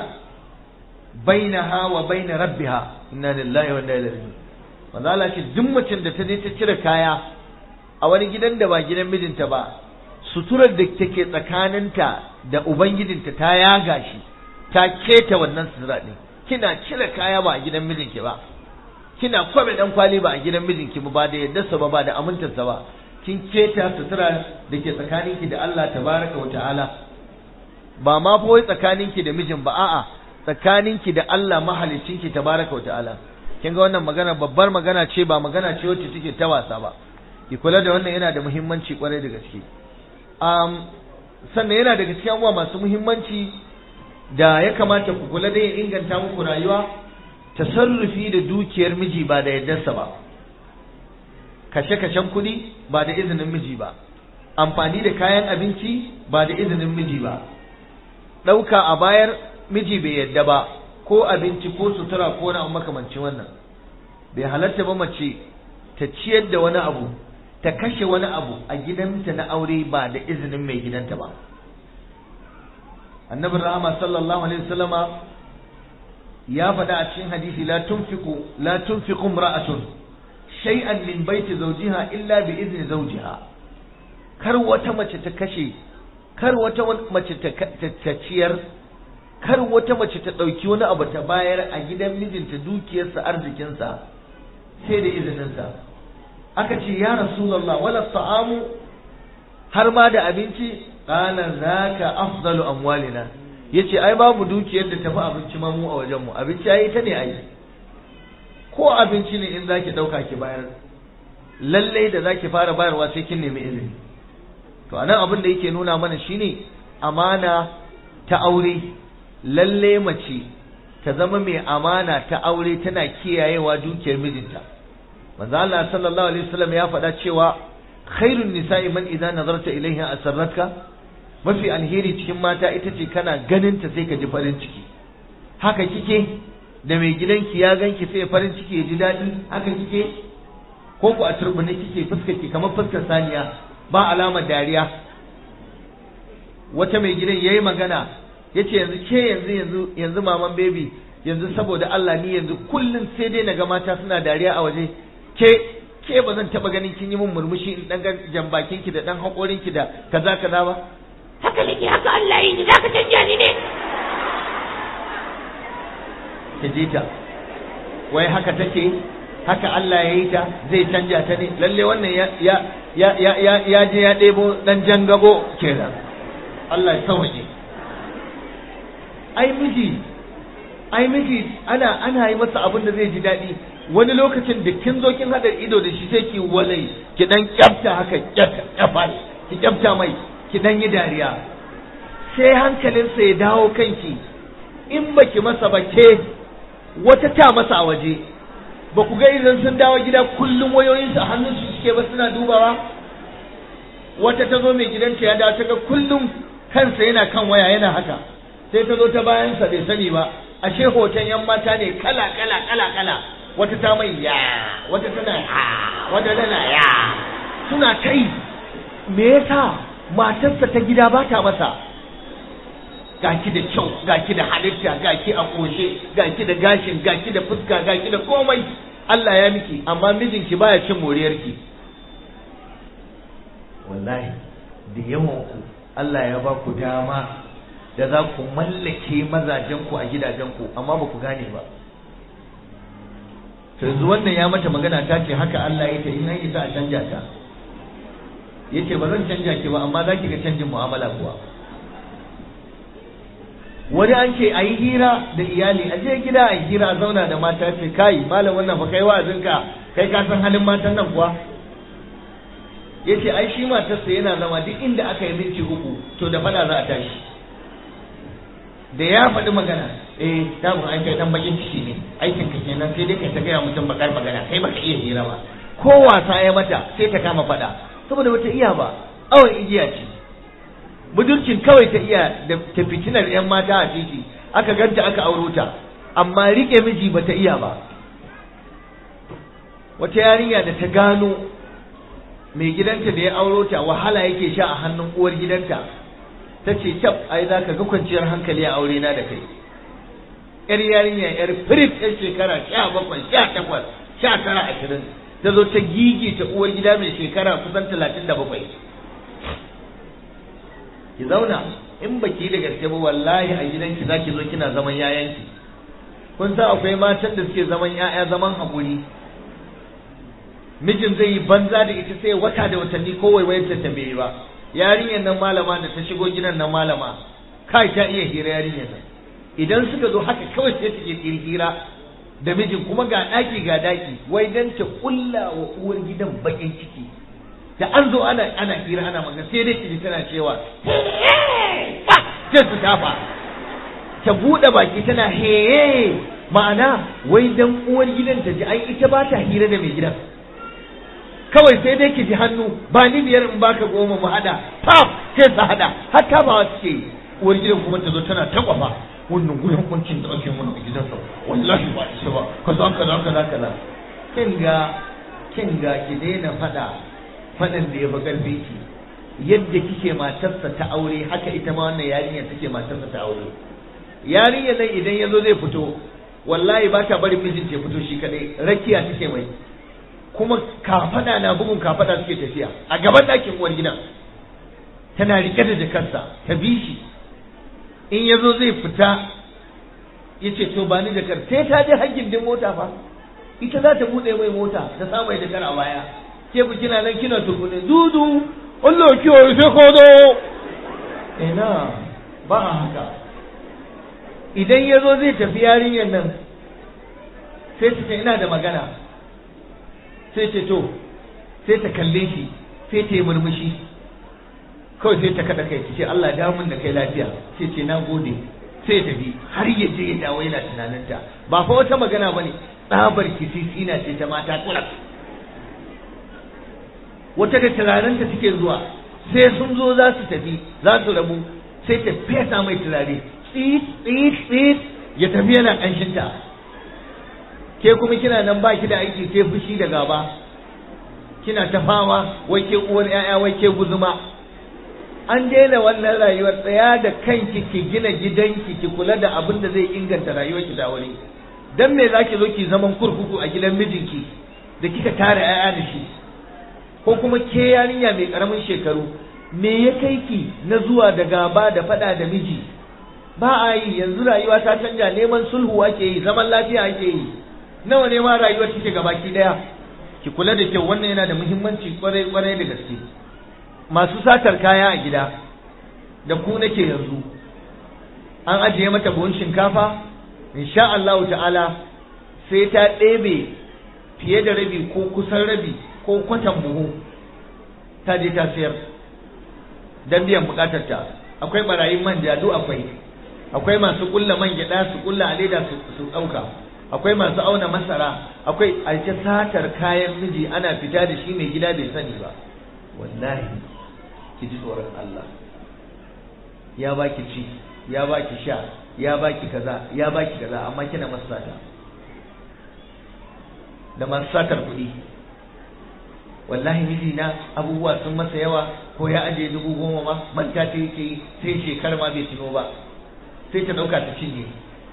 bainaha wa bain rabbiha inna lillahi wa inna ilaihi raji'un manzo Allah ce duk macen da ta je ta cire kaya a wani gidan da ba gidan mijinta ba suturar da take tsakaninta da ubangijinta ta yaga shi ta keta wannan sutura ɗin kina cire kaya ba a gidan mijinki ba kina kwabe dan kwali ba a gidan mijinki ba ba da yaddarsa ba ba da amintarsa ba kin keta sutura da ke tsakaninki da Allah tabaraka wa ta'ala ba ma fa wai tsakaninki da mijin ba a'a tsakaninki da Allah mahaliccinki tabaraka wa ta'ala kin ga wannan magana babbar magana ce ba magana ce wacce take ta wasa ba ki kula da wannan yana da muhimmanci kwarai da gaske um, sannan yana daga cikin abubuwa masu muhimmanci da ya kamata ku kula da ya inganta muku rayuwa tasarrufi da dukiyar miji ba da yardarsa ba kashe-kashen kuɗi ba da izinin miji ba amfani da kayan abinci ba da izinin miji ba ɗauka a bayar miji bai yadda ba ko abinci ko sutura ko na makamancin wannan bai halatta ba mace ta ciyar da wani abu ta kashe wani abu a gidanta na aure ba da izinin mai gidanta ba annabin rahama sallallahu alaihi wasallama ya faɗa a cikin hadisi la tunfiqu la tunfiqu imra'atun shay'an min baiti zawjiha illa bi izni zawjiha kar wata mace ta kashe kar wata mace ta ciyar kar wata mace ta ɗauki wani abu ta bayar a gidan mijinta dukiyarsa arzikinsa sai da izininsa aka ce ya rasulullah wala ta'amu har ma da abinci qala zaka afdalu amwalina yace ai babu dukiyar da tafi abinci ma mu a wajen mu abinci ai ta ne ai ko abinci ne in zaki dauka ki bayar lalle da zaki fara bayarwa sai kin nemi izini to anan abin da yake nuna mana shine amana ta aure lalle mace ta zama mai amana ta aure tana kiyayewa dukiyar mijinta manzo Allah sallallahu alaihi wasallam ya faɗa cewa khairun nisa'i man idza nazarta ilaiha asarratka mafi alheri cikin mata ita ce kana ganin ta sai ka ji farin ciki haka kike da mai gidanki ya ganki sai farin ciki ya ji daɗi haka kike ko ku a turbine kike fuskar ki kamar fuskar saniya ba alamar dariya wata mai gidan yayi magana yace yanzu ke yanzu yanzu yanzu maman baby yanzu saboda Allah ni yanzu kullun sai dai naga mata suna dariya a waje ke ke ba zan taba ganin kin yi mun murmushi in dan jan bakin ki da dan hakorin ki da kaza kaza ba haka nake haka Allah yi ni zaka canja ni ne ki ji ta wai haka take haka Allah ya yi ta zai canja ta ne lalle wannan ya ya ya ya ya je ya ɗebo dan jangabo kenan Allah ya sauke ai miji ai miji ana ana yi masa abin da zai ji daɗi wani lokacin da kin zo kin hada ido da shi sai ki walai ki dan kyafta haka kyafa ki kyafta mai ki dan yi dariya sai hankalinsa ya dawo kanki in baki masa ba ke wata ta masa a waje ba ku ga idan sun dawo gida kullum wayoyinsu a hannun su suke ba suna dubawa wata ta zo mai gidanta ya dawo ta ga kullum kansa yana kan waya yana haka sai ta zo ta bayansa bai sani ba ashe hoton yan mata ne kala kala kala kala wata ta mai ya wata tana ya wata tana ya suna ta yi me yasa matarsa ta gida ba ta masa gaki da kyau gaki da halitta gaki a koshe gaki da gashin gaki da fuska gaki da komai Allah ya miki amma mijinki baya cin moriyarki wallahi da yawan ku Allah ya ba ku dama da za ku mallake mazajen ku a gidajen ku amma ba ku gane ba to yanzu wannan ya mata magana ta ce haka Allah ya ta in an isa a canja ta yace ba zan canja ki ba amma za ki ga canjin mu'amala kuwa wani an ce a yi hira da iyali a je gida a yi hira a zauna da mata ce kai malam wannan fa kai wa'azinka kai ka san halin matan nan kuwa ya ce ai shi matarsa yana zama duk inda aka yi minti uku to da fada za a tashi da ya faɗi magana eh damun ai kai dan bakin ciki ne aikin ka kenan sai dai kai ta gaya mutum bakar magana kai baka iya hira ba ko wasa ya mata sai ta kama faɗa saboda bata iya ba awon igiya ce budurcin kawai ta iya da ta fitinar yan mata a titi aka ganta aka auro ta amma rike miji bata iya ba wata yarinya da ta gano mai gidanta da ya auro ta wahala yake sha a hannun uwar gidanta ta ce tab ai za ka ga kwanciyar hankali a aure na da kai yar yarinya yar firit yar shekara sha bakwai sha takwas sha tara ashirin ta zo ta gigi ta uwar gida mai shekara kusan talatin da bakwai ki zauna in baki da gaske ba wallahi a gidanki za ki zo kina zaman yayanki kun san akwai matan da suke zaman yaya zaman haƙuri mijin zai yi banza da ita sai wata da watanni ko waiwayar ta bai ba yarinyar nan malama da ta shigo gidan nan malama kai ta iya hira yarinyar nan idan suka zo haka kawai sai take hira da mijin kuma ga daki ga daki wai dan ta kulla wa uwar gidan bakin ciki da an zo ana ana hira ana magana sai dai kiji tana cewa sai su tafa ta bude baki tana he ma'ana wai dan uwar gidan ta ji ai ita ba ta hira da mai gidan kawai sai dai ki ji hannu ba ni biyar in baka goma mu hada pap sai su hada har ta ba su ke uwar gidan kuma ta zo tana ta kwafa wannan gurin hukuncin da ake mana a gidan sa wallahi ba isa ba kaza kaza kaza kaza kin ga kin ga ki daina fada fadan da ya fi karfi ki yadda kike matarsa ta aure haka ita ma wannan yarinya take matarsa ta aure yarinya nan idan yazo zai fito wallahi ba ta bari mijin ya fito shi kadai rakiya take mai kuma kafada na bugun kafada suke tafiya a gaban ɗakin uwar gidan tana rike da jakarsa ta bi shi in ya zo zai fita ya ce to ba ni jakar sai ta je hajjin din mota fa ita za ta buɗe mai mota ta sa mai jakar a baya ke ku kina nan kina tukune dudu Allah kiyaye sai ko zo ina ba a haka idan ya zo zai tafi yarinyar nan sai ta ce ina da magana sai ce to sai ta kalle shi sai ta yi murmushi kawai sai ta kada kai ce Allah ya dawo da kai lafiya sai ce na gode sai ta bi har ya je ya dawo yana tunaninta ba fa wata magana bane tsabar kisisi na ce ta mata kula wata da turarenta suke zuwa sai sun zo za su tafi za su rabu sai ta fesa mai turare tsit tsit tsit ya tafi yana ƙanshinta ke kuma kina nan ba ki da aiki ke fushi da gaba kina ta fama wai ke uwar 'ya'ya wai ke guzuma an daina wannan rayuwar tsaya da kanki ki gina gidanki ki kula da abin da zai inganta rayuwarki da wuri dan me zaki zo ki zaman kurkuku a gidan mijinki da kika tare 'ya'ya da shi ko kuma ke yarinya mai karamin shekaru me ya kai ki na zuwa da gaba da fada da miji ba a yi yanzu rayuwa ta canja neman sulhu ake yi zaman lafiya ake yi nawa ne ma rayuwar take gabaki daya ki kula da kyau wannan yana da muhimmanci kwarai kwarai da gaske masu satar kaya a gida da ku nake yanzu an ajiye mata buhun shinkafa insha Allah ta'ala sai ta ɗebe fiye da rabi ko kusan rabi ko kwatan buhu ta je ta sayar don biyan bukatar ta akwai barayin manja duk akwai akwai masu kulla man gyada su kulla a leda su ɗauka akwai masu auna masara akwai a satar kayan miji ana fita da shi mai gida bai sani ba wallahi ki ji tsoron Allah ya baki ci ya baki sha ya baki kaza ya baki kaza amma kina masa sata da masu satar kuɗi wallahi miji na abubuwa sun masa yawa ko ya ajiye dubu goma ma manta ta yake yi sai shekara ma bai tuno ba sai ta ɗauka ta cinye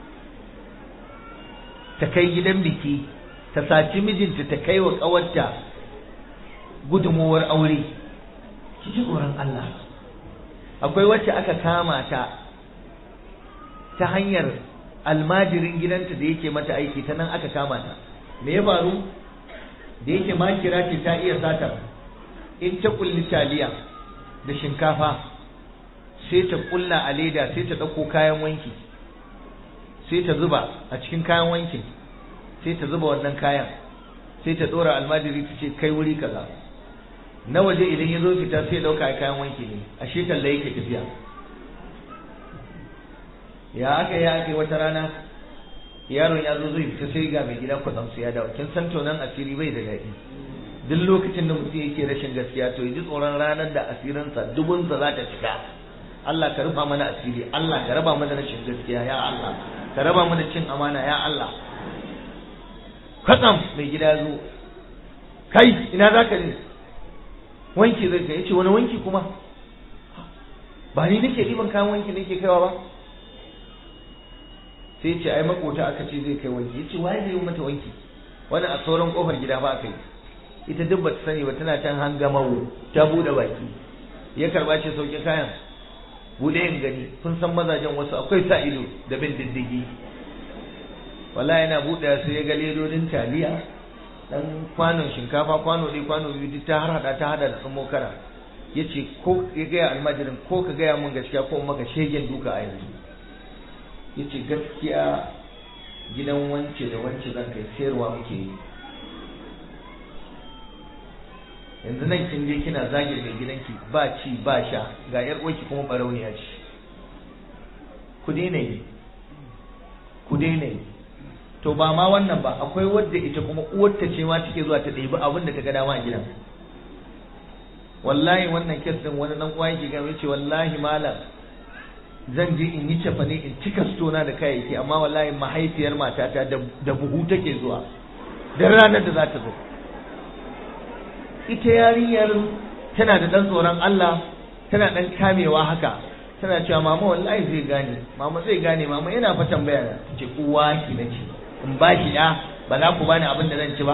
ta kai gidan biki ta saci mijinta ta kai wa ƙawarta gudunmowar aure ki ji tsoron Allah akwai wacce aka kama ta ta hanyar almajirin gidanta da yake mata aiki ta nan aka kama ta me ya faru da yake makira ce ta iya satar in ta kulli taliya da shinkafa sai ta kulla a leda sai ta ɗauko kayan wanki sai ta zuba a cikin kayan wankin sai ta zuba wannan kayan sai ta ɗora almajiri ta ce kai wuri kaza na waje idan ya zo fita sai ɗauka kayan wanki ne a shi talla yake tafiya ya aka yi aka yi wata rana yaron ya zo zai fita sai ga mai gida kwatsam sai ya dawo kin san tonan asiri bai da daɗi duk lokacin da mutum yake rashin gaskiya to ya ji tsoron ranar da asirinsa dubunsa za ta cika Allah ka rufa mana asiri Allah ka raba mana rashin gaskiya ya Allah ka raba mana cin amana ya Allah kwatsam mai gida zo kai ina za ka ne wanki zai kai yace wani wanki kuma ba ni nake ɗiban kayan wanki nake kaiwa ba sai ce ai makota aka ce zai kai wanki yace waye zai yi mata wanki wani a sauran kofar gida ba aka yi ita duk bata sani ba tana can hangamawo ta bude baki ya karba ce sauke kayan bude yin gani kun san mazajen wasu akwai sa ido da bin diddigi wallahi yana bude sai ya ga ledodin taliya dan kwanon shinkafa kwano ɗaya kwano biyu duk ta har hada ta hada da tsummo kara yace ko ya gaya almajirin ko ka gaya mun gaskiya ko maka shegen duka a yanzu yace gaskiya gidan wance da wance zan kai sayarwa muke yi yanzu nan kin je kina zage mai gidanki ba ci ba sha ga yar uwarki kuma barauniya ce ku daina yi ku daina yi to ba ma wannan ba akwai wadda ita kuma uwarta ce ma take zuwa ta ɗebi abin da ta ga dama a gidan wallahi wannan kes din wani dan uwa yake ga ce wallahi malam zan je in yi cefane in cika stona da kayayyaki amma wallahi mahaifiyar matata da buhu take zuwa da ranar da za ta zo ita yarinyar tana da dan tsoron Allah tana dan kamewa haka tana cewa mama wallahi zai gane mama zai gane mama yana fa tambaya na ce uwa ki nace in ba shi ya ba za ku bani abin da zan ci ba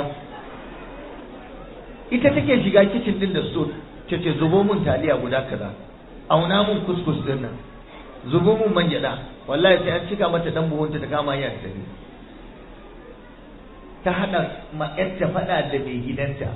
ita take shiga kicin din da so ce ce zubo mun taliya guda kaza auna mun kuskus din nan zubo mun man gyada wallahi sai an cika mata dan buhunta ta kama hanya ta ta hada ma ta fada da mai gidanta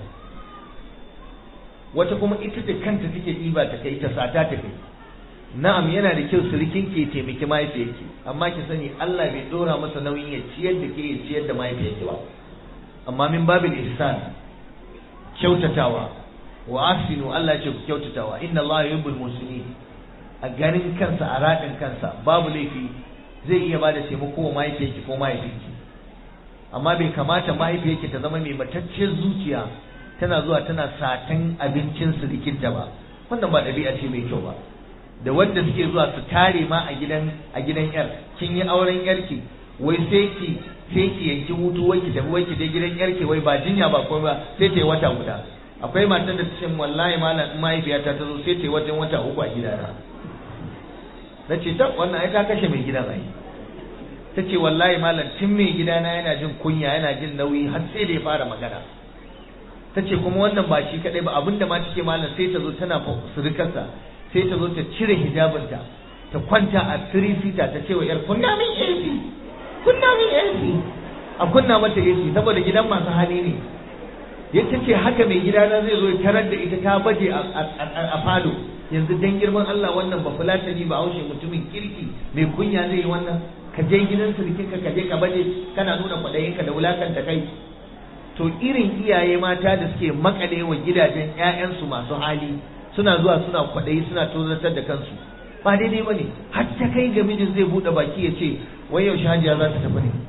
wata kuma ita da kanta take ɗiba ta kai ta sata ta kai na'am yana da kyau surikin ke taimaki mahaifiyarki amma ki sani Allah bai dora masa nauyin ya ciyar da ke ya ciyar da mahaifiyarki ba amma min babil ihsan kyautatawa wa asinu Allah ce ku kyautatawa inna Allah yuhibbul muslimin a ganin kansa a radin kansa babu laifi zai iya bada taimako wa mahaifiyarki ko mahaifinki amma bai kamata mahaifiyarki ta zama mai matacciyar zuciya tana zuwa tana satan abincin sirikinta ba wannan ba ɗabi'a ce mai kyau ba da wanda suke zuwa su tare ma a gidan a gidan yar kin yi auren yarki wai sai ki sai ki yanki hutu wai ki tafi wai ki je gidan yarki wai ba jinya ba ko ba sai ta yi wata guda akwai matan da ta ce wallahi malam in mahaifiyata ta zo sai ta yi wajen wata uku a gidana na ce ta wannan ai ta kashe mai gidan ai ta ce wallahi malam tun mai gidana yana jin kunya yana jin nauyi har sai da ya fara magana ta ce kuma wannan ba shi kadai ba abinda ma take malam sai ta zo tana surukarsa sai ta zo ta cire hijabinta ta kwanta a three seater ta ce wa yar kunna min AC kunna min AC a kunna mata AC saboda gidan masu hali ne yace ce haka mai gidana zai zo ya tarar da ita ta baje a falo yanzu dan girman Allah wannan ba fulatani ba haushe mutumin kirki mai kunya zai yi wannan ka je gidan surukinka ka je ka baje kana nuna kwaɗayinka da wulakanta kai to irin iyaye mata da suke makale wa gidajen 'ya'yansu masu hali suna zuwa suna kwaɗayi suna tozartar da kansu ba daidai ba ne har ta kai ga mijin zai buɗe baki ya ce wai yaushe hajiya za ta tafi ne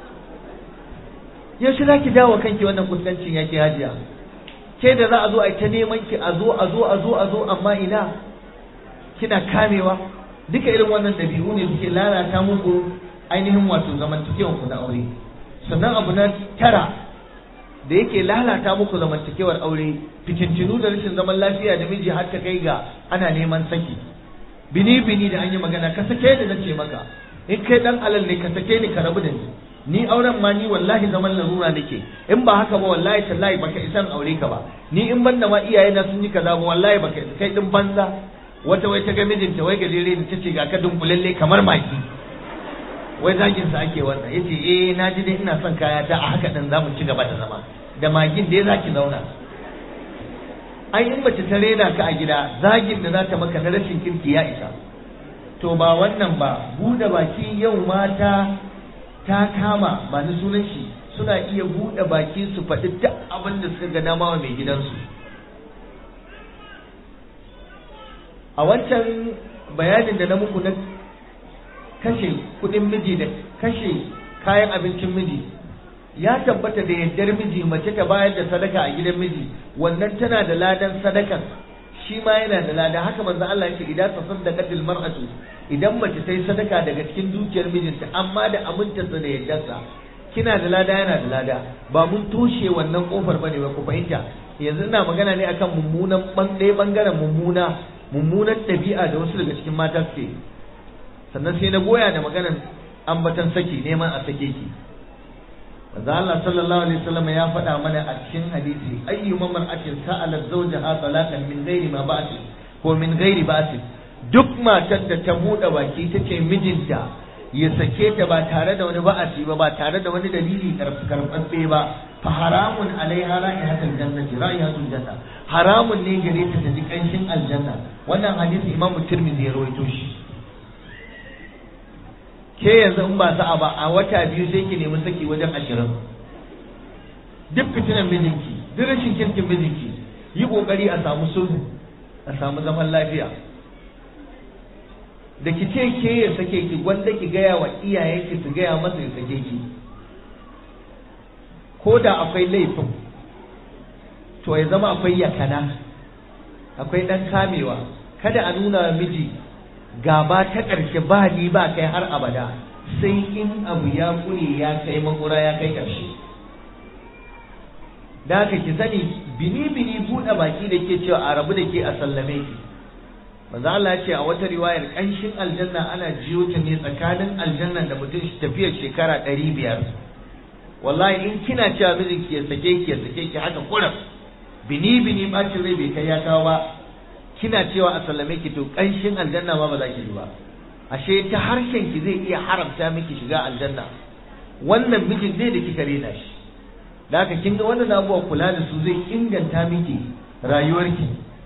yaushe za ki dawo kanki wannan kuskancin yake hajiya ke da za a zo a ta neman ki a zo a zo a zo a zo amma ina kina kamewa duka irin wannan ɗabi'u ne suke lalata muku ainihin wato zamantakewan ku na aure sannan abu na tara da yake lalata muku zamantakewar aure fitintinu da rashin zaman lafiya da miji har ta kai ga ana neman saki bini bini da an yi magana ka sake ni nace maka in kai dan alal ne ka sake ni ka rabu da ni ni auren ma ni wallahi zaman larura nake in ba haka ba wallahi tallahi baka isan aure ka ba ni in banda ma iyaye na sun yi kaza ba wallahi baka kai din banza wata wai ta ga mijinta wai gajere ni tace ga ka dunkulalle kamar maki wai zagin sa ake wannan yace eh na ji dai ina son kaya ta a haka din zamu ci gaba da zama da magin dai zaki zauna ai in mace ta rena ka a gida zagin da za ta maka na rashin kirki ya isa to ba wannan ba buɗe baki yau mata ta kama ba ni sunan shi suna iya buɗe baki su faɗi duk abin da suka ga dama wa mai gidansu a wancan bayanin da na muku na kashe kuɗin miji da kashe kayan abincin miji ya tabbata da yaddar miji mace ta bayar da sadaka a gidan miji wannan tana da ladan sadakan shi ma yana da lada haka manzo Allah ya ce idan tasaddaqatil mar'atu idan mace ta yi sadaka daga cikin dukiyar mijinta amma da amintarsa da yaddarsa kina da lada yana da lada ba mun toshe wannan kofar bane ba ku fahimta yanzu ina magana ne akan mummunan ɗaya bangaren mummuna mummunan ɗabi'a da wasu daga cikin mata suke sannan sai na goya da maganar ambatan saki neman a sake ki manzo Allah sallallahu alaihi wasallam ya faɗa mana a cikin hadisi ayyu mar'atin sa'alat zawjaha talaqan min ghairi ma ba'si ko min ghairi ba'si duk matar da ta buɗe baki tace mijinta ya sake ta ba tare da wani ba'asi ba ba tare da wani dalili karɓaɓɓe ba fa haramun alaiha ra'ihatul jannati ra'ihatul janna haramun ne gare ta ta ji kanshin aljanna wannan hadisi imamu tirmidhi ya rawaito shi ke yanzu in ba sa'a ba a wata biyu sai ki nemi saki wajen ashirin duk fitinan mijinki duk rashin kirkin mijinki yi kokari a samu sulhu a samu zaman lafiya da ki ce ke ya sake ki gwanda ki gaya wa iyayenki su gaya masa ya sake ki ko da akwai laifin to ya zama akwai yakana akwai dan kamewa kada a nuna miji gaba ta ƙarshe ba ni ba kai har abada sai in abu ya kure ya kai makura ya kai ƙarshe da haka ki sani bini bini buɗe baki da ke cewa a rabu da ke a sallame ki manzo Allah ce a wata riwayar ƙanshin aljanna ana jiyo ta ne tsakanin aljanna da mutum tafiyar shekara ɗari biyar wallahi in kina cewa mijinki ya sake ki ya sake ki haka kuram bini bini bacin rai bai kai ya kawo ba kina cewa a sallame ki to ƙanshin aljanna ma ba za ki ji ba ashe ta harshen ki zai iya haramta miki shiga aljanna wannan mijin ne da kika rena shi da haka kin ga wannan abubuwa kula da su zai inganta miki rayuwarki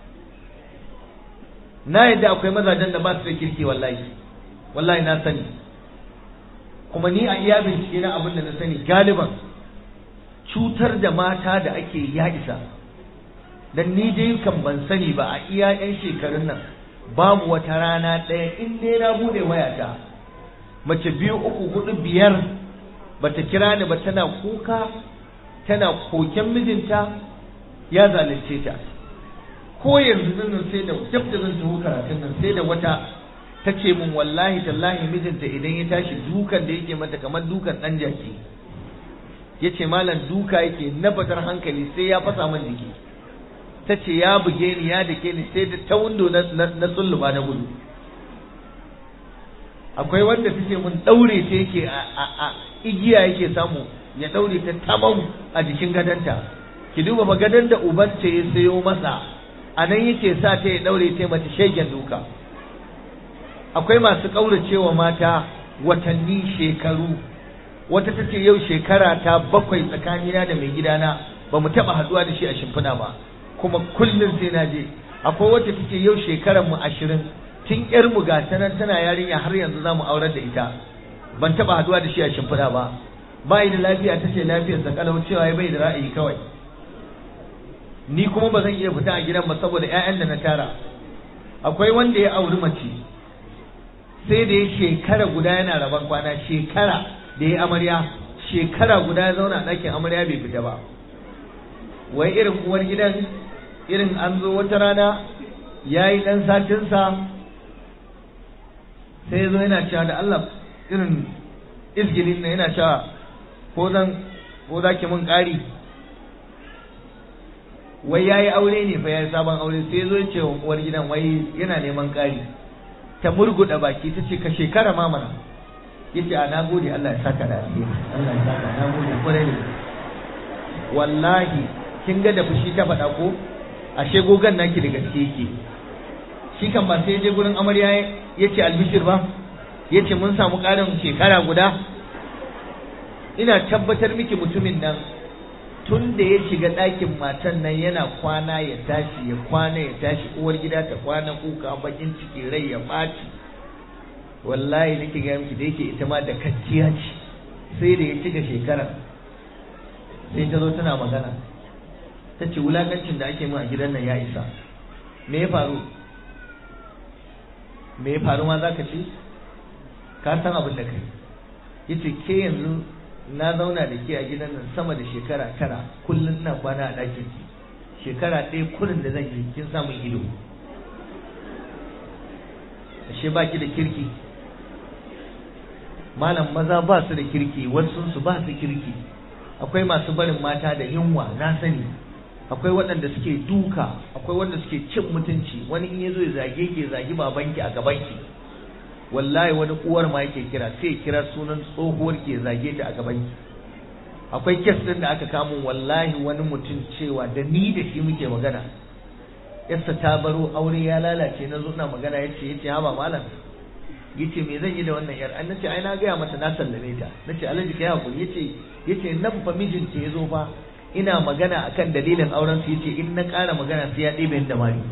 na yadda akwai mazajen da ba su da kirki wallahi wallahi na sani kuma ni a iya bincike na abin da na sani galiban cutar da mata da ake ya isa dan ni dai kan ban sani ba a iya yan shekarun nan babu wata rana ɗaya in dai na bude wayata mace biyu uku hudu biyar bata kira ni ba tana kuka tana koken mijinta ya zalunce ta ko yanzu nan sai da dab da zan taho karatun nan sai da wata ta ce min wallahi tallahi mijinta idan ya tashi dukan da yake mata kamar dukan ɗan jaki ya ce malam duka yake na batar hankali sai ya fasa min jiki ta ce ya buge ni ya dake ni sai da ta windo na tsulluba na gudu akwai wanda ta ce mun ɗaure ta yake a igiya yake samu ya ɗaure ta tamam a jikin gadonta ki duba ba gadon da ubanta ya sayo masa a nan yake sa ta ya ɗaure ta mata shegen duka akwai masu ƙauracewa mata watanni shekaru wata ta ce yau shekara ta bakwai tsakanina da mai gidana ba mu taɓa haɗuwa da shi a shimfiɗa ba kuma kullum sai na je akwai wacce ta ce yau shekaran mu ashirin tun yar mu ga nan tana yarinya har yanzu za mu aurar da ita ban taɓa haɗuwa da shi a shimfiɗa ba ba da lafiya ta ce lafiyarsa kalau cewa ya bai da ra'ayi kawai ni kuma ba zan iya fita a gidan ba saboda 'ya'yan da na tara akwai wanda ya auri mace sai da ya shekara guda yana rabon kwana shekara da ya amarya shekara guda ya zauna a ɗakin amarya bai fita ba wai irin uwar gidan irin an zo wata rana ya yi ɗan satinsa sai ya zo yana cewa da Allah irin izgilin na yana cewa ko zan ko za ki mun ƙari wai ya yi aure ne fa ya yi sabon aure sai ya zo ya ce wa uwar gidan wai yana neman ƙari ta murguɗa baki ta ce ka shekara ma mana ya ce a na gode Allah ya saka da alheri Allah ya saka na gode kwarai da wallahi kin ga da fushi ta faɗa ko ashe gogan naki da gaske yake shi kan ba sai je gurin amarya ya ce albishir ba ya ce mun samu ƙarin shekara guda ina tabbatar miki mutumin nan tun da ya shiga ɗakin matan nan yana kwana ya tashi ya kwana ya tashi uwar gida ta kwana kuka bakin ciki rai ya ɓaci wallahi nake ga miki da yake ita ma da kacciya ce sai da ya cika shekara sai ta zo tana magana ta ce wulakancin da ake min a gidan nan ya isa me ya faru me ya faru ma za ka ce ka san abin da kai ya ce ke yanzu na zauna da ke a gidan nan sama da shekara tara kullum na kwana a ɗakin ki shekara ɗaya kurin da zan yi kin samun ido ashe ba ki da kirki malam maza ba su da kirki wasu su ba su kirki akwai masu barin mata da yunwa na sani akwai waɗanda suke duka akwai wanda suke cin mutunci wani in yazo ya zage ke zagi babanki a gabanki wallahi wani uwar ma yake kira sai kira sunan tsohuwar ke zage ta a gabanki akwai kes din da aka kamun wallahi wani mutum cewa da ni da shi muke magana yassa ta baro aure ya lalace na zo na magana yace yace ha ba malam yace me zan yi da wannan yar an nace ai na gaya mata na sallame ta nace alhaji kai hakuri yace yace nan fa mijinta yazo fa ina magana akan dalilin auren su yace in na ƙara magana sai ya ɗebe da mari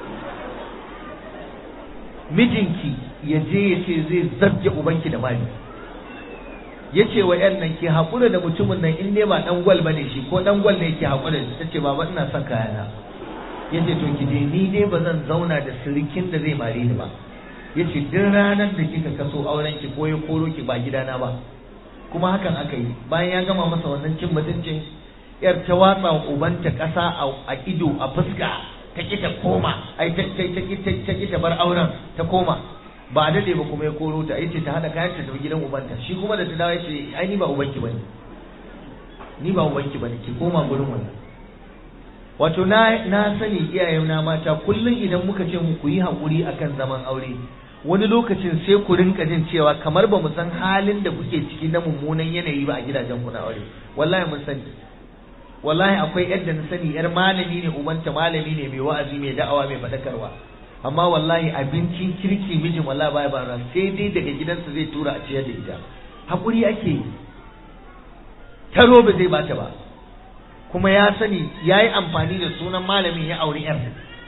mijinki ya je ya ce zai zabge ubanki da mari ya ce wa yan nan ke haƙura da mutumin nan in dai ba ɗan gwal ba ne shi ko ɗan gwal ne ke haƙura da ta ce baba ina son kayana ya ce to ki je ni dai ba zan zauna da sirikin da zai mare ni ba ya ce duk ranar da kika kaso auren ki ko ya koro ki ba gidana ba kuma hakan aka yi bayan ya gama masa wannan cin mutuncin yar ta watsa ubanta ƙasa a ido a fuska ta ki ta koma ai ta ta ki ta bar auren ta koma ba a dade ba kuma ya koro ta yace ta hada kayan ta tafi gidan ubanta shi kuma da ta dawo yace ai ni ba ubanki bane ni ba ubanki bane ki koma gurin wannan wato na na sani iyayen na mata kullun idan muka ce mu ku yi hakuri akan zaman aure wani lokacin sai ku rinka jin cewa kamar ba mu san halin da kuke ciki na mummunan yanayi ba a gidajen ku na aure wallahi mun sani wallahi akwai yadda na sani yar malami ne ubanta malami ne mai wa'azi mai da'awa mai fadakarwa amma wallahi abincin kirki mijin wallahi baya bara sai dai daga gidansa zai tura a ciyar da ita hakuri ake yi taro ba zai bata ba kuma ya sani ya yi amfani da sunan malamin ya auri yar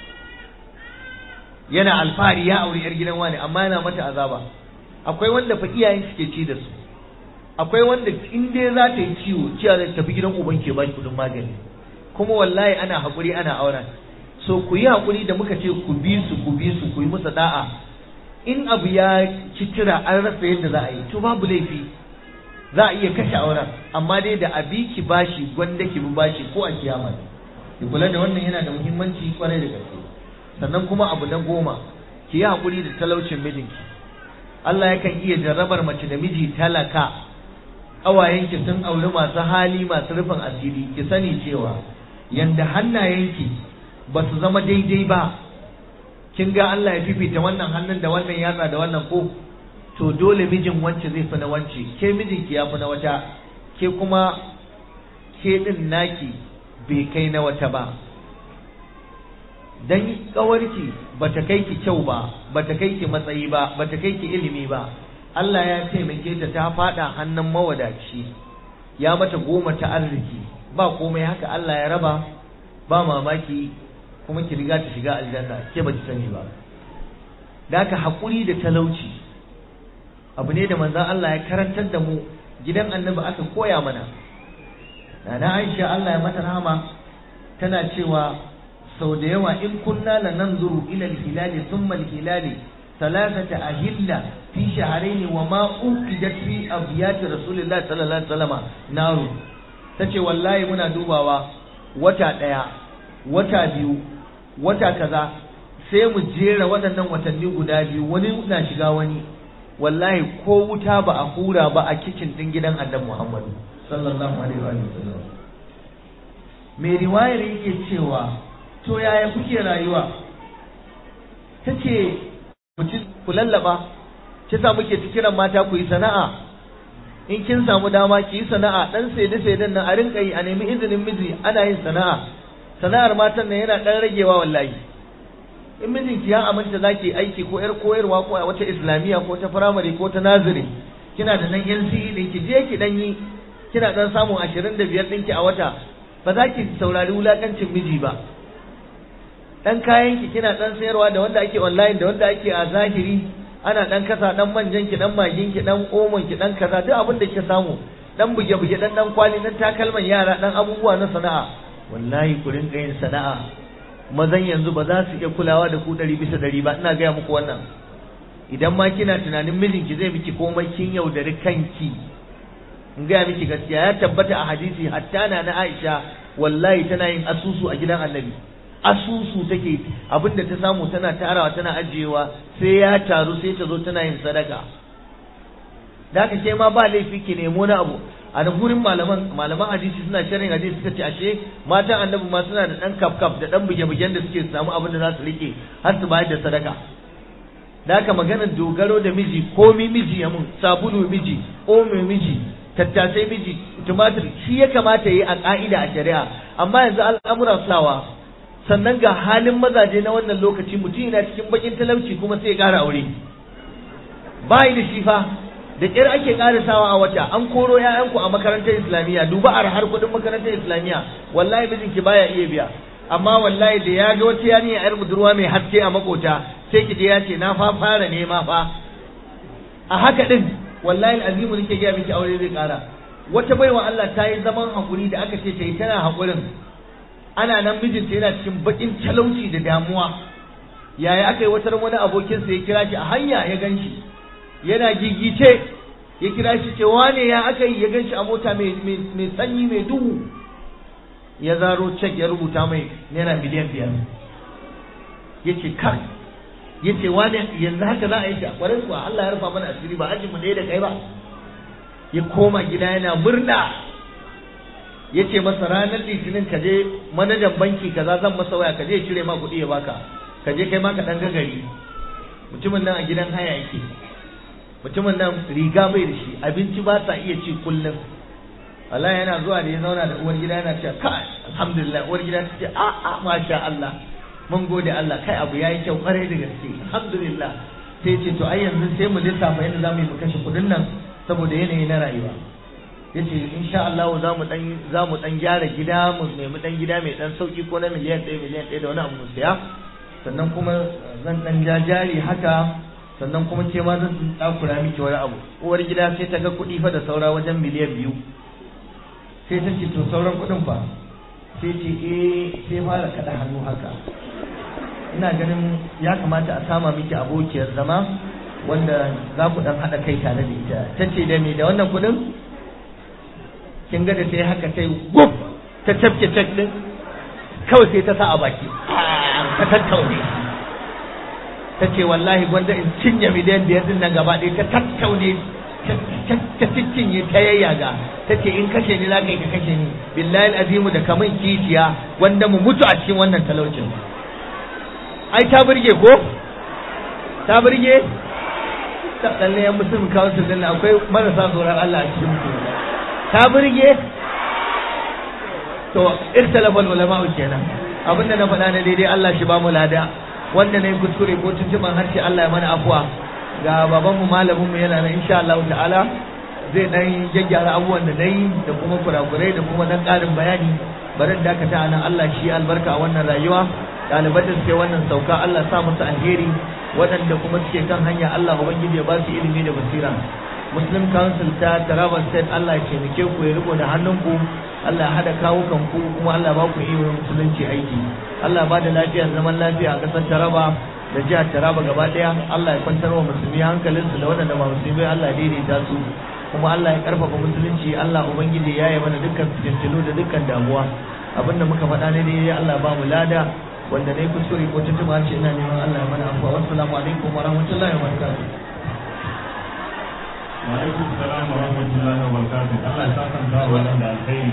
yana alfahari ya auri yar gidan wani amma yana mata azaba akwai wanda fa iyayen suke ci da su akwai wanda in dai za ta yi ciwo cewa zai tafi gidan uban ke ba kudin magani kuma wallahi ana haƙuri ana auren so ku yi haƙuri da muka ce ku bi su ku bi su ku yi musu da'a in abu ya ci tira an rasa yadda za a yi to babu laifi za a iya kashe auren amma dai da abi ki bashi gwanda ki bi bashi ko a kiyama ki kula da wannan yana da muhimmanci kwarai da gaske sannan kuma abu na goma ki yi haƙuri da talaucin mijinki Allah yakan iya jarrabar mace da miji talaka ƙawayenki sun auri masu hali masu rufin asiri ki sani cewa yanda hannayenki ba su zama daidai ba kin ga Allah ya fifita wannan hannun da wannan yatsa da wannan ko to dole mijin wance zai fi na wance ke mijinki ya fi na wata ke kuma ke din naki bai kai na wata ba dan kawarki bata kai ki kyau ba bata kai ki matsayi ba bata kai ki ilimi ba Allah ya taimake ta ta fada hannun mawadaci ya mata goma ta arziki ba komai haka Allah ya raba ba mamaki kuma ki riga ta shiga aljanna ke ba ki sani ba da haka haƙuri da talauci abu ne da manzon Allah ya karantar da mu gidan annabi aka koya mana Nana Aisha Allah ya mata rahama tana cewa sau da yawa in kunna la nanzuru ila al-hilali thumma al-hilali thalathata ahilla fi shahrayn wa ma uqidat fi abyat rasulillah sallallahu alaihi wasallam naru tace wallahi muna dubawa wata daya wata biyu wata kaza sai mu jera waɗannan watanni guda biyu wani na shiga wani wallahi ko wuta ba a hura ba a kicin din gidan annabi Muhammad sallallahu alaihi wasallam mai riwayar yake cewa to yaya kuke rayuwa ta ce ku lallaba ce sa muke kiran mata ku yi sana'a in kin samu dama ki yi sana'a dan saide saiden nan a rinka yi a nemi izinin miji ana yin sana'a sana'ar matan nan yana dan ragewa wallahi in mijinki ya aminta zaki aiki ko yar koyarwa ko a wata islamiyya ko ta firamare ko ta naziri kina da nan NCE din ki je ki dan yi kina dan samun 25 ɗinki a wata ba za ki saurari wulakancin miji ba dan kayan ki kina dan sayarwa da wanda ake online da wanda ake a zahiri ana dan kasa dan manjan ki dan magin ki dan omon ki dan kaza duk abin da kika samu dan buge buge dan dan kwali dan takalman yara dan abubuwa na sana'a wallahi ku rinka yin sana'a mazan yanzu ba za su iya kulawa da ku ɗari bisa ɗari ba ina gaya muku wannan idan ma kina tunanin mijinki zai miki komai kin yaudari kanki in gaya miki gaskiya ya tabbata a hadisi hatta na na Aisha wallahi tana yin asusu a gidan Annabi asusu take abinda ta samu tana tarawa tana ajiyewa sai ya taru sai ta zo tana yin sadaka da haka ke ma ba laifi ki nemo na abu a da gurin malaman malaman hadisi suna sharin hadisi suka ce ashe matan annabi ma suna da dan kaf kaf da dan buge bugen da suke samu abin da za su rike har su bayar da sadaka da haka maganar dogaro da miji komi miji ya mun sabulu miji omo miji tattasai miji tumatir shi ya kamata yi a ka'ida a shari'a amma yanzu al'amuran sawa sannan ga halin mazaje na wannan lokaci mutum yana cikin bakin talauci kuma sai ya ƙara aure bayi da shi fa da ƙyar ake ƙarisawa a wata an koro ‘ya'yanku a makarantar islamiyya duba a har kuɗin makarantar islamiyya wallahi mijinki baya iya biya amma wallahi da ya ga wata yarinya yar budurwa mai haske a makota sai ki je ya ce na fa fara nema fa a haka din wallahi azimu nake ga miki aure zai ƙara wata baiwa Allah ta yi zaman hakuri da aka ce ta yi tana hakurin ana nan mijinta yana cikin bakin talauci da damuwa yaya aka yi wata wani abokinsa ya kira shi a hanya ya gan shi yana gigice ya kira shi ce wane ya aka yi ya gan shi a mota mai sanyi mai duhu ya zaro cek ya rubuta mai naira miliyan biyar ya ce kan ya ce wane yanzu haka za a yi shi a kwarin kuwa Allah ya rufa mana asiri ba ajin mu ɗaya da kai ba ya koma gida yana murna ya ce masa ranar litinin ka je manajan banki kaza zan masa waya ka je cire ma kuɗi ya baka ka je kai ma ka ɗan gagari mutumin nan a gidan haya yake mutumin nan riga bai da shi abinci ba sa iya ci kullum Allah yana zuwa da ya zauna da uwar gida yana cewa kai alhamdulillah uwar gida ta ce a a masha Allah mun gode Allah kai abu yayi kyau kwarai da gaske alhamdulillah sai ce to ai yanzu sai mu lissafa yadda zamu yi mu kashe kudin nan saboda yanayi na rayuwa yace insha Allah za mu dan za mu dan gyara gida mu nemi dan gida mai dan sauki ko na miliyan 1 miliyan 1 da wani abu mu siya sannan kuma zan dan jajari haka sannan kuma ke ma zan takura miki wani abu uwar gida sai ta ga kuɗi fa da saura wajen miliyan biyu sai ta ce to sauran kuɗin fa sai ce eh sai fara kaɗa hannu haka ina ganin ya kamata a sama miki abokiyar zama wanda za ku dan haɗa kai tare da ita ta ce da me da wannan kuɗin kin ga da sai haka sai gub ta tafke cek din kawai sai ta sa a baki ta tattaune ta ce wallahi gwanda in cinye miliyan biyar din nan gaba ɗaya ta tattaune ta cinye ta yayyaga ta ce in kashe ni za ka yi ka kashe ni billahi azimu da kamun kishiya wanda mu mutu a cikin wannan talaucin ai ta burge ko ta burge ta tsalle yan musulmi council din akwai marasa tsoron Allah a cikin su ta burge to ikhtalafal ulama kenan abinda na faɗa na daidai Allah shi ba mu lada wanda na yi kuskure ko tuntuban harshe Allah ya mana afuwa ga babanmu malaminmu yana nan insha Allah ta'ala zai dan gyaggyara abubuwan da nayi da kuma kurakurai da kuma dan ƙarin bayani bari dakata a nan Allah shi albarka a wannan rayuwa ɗaliban da suke wannan sauka Allah sa musu alheri waɗanda kuma suke kan hanya Allah ubangiji ya ba su ilimi da basira Muslim Council ta Taraba State Allah ya taimake ku ya riko da hannunku Allah ya hada kawukan ku kuma Allah ba ku iya musulunci aiki Allah ba da lafiya zaman lafiya a ƙasar Taraba da jihar Taraba gaba ɗaya Allah ya kwantar wa musulmi hankalinsu da waɗanda ba musulmi Allah ya daidaita su kuma Allah ya karfafa musulunci Allah ubangiji ya yi mana dukkan fitintunu da dukkan damuwa abinda muka faɗa ne dai Allah ba mu lada wanda ne kuskure ko tuntuma ce ina neman Allah ya mana afuwa wassalamu alaikum wa rahmatullahi wa barakatuh wa alaikum salam wa rahmatullahi wa barakatuh Allah ya saka da wannan da alkhairi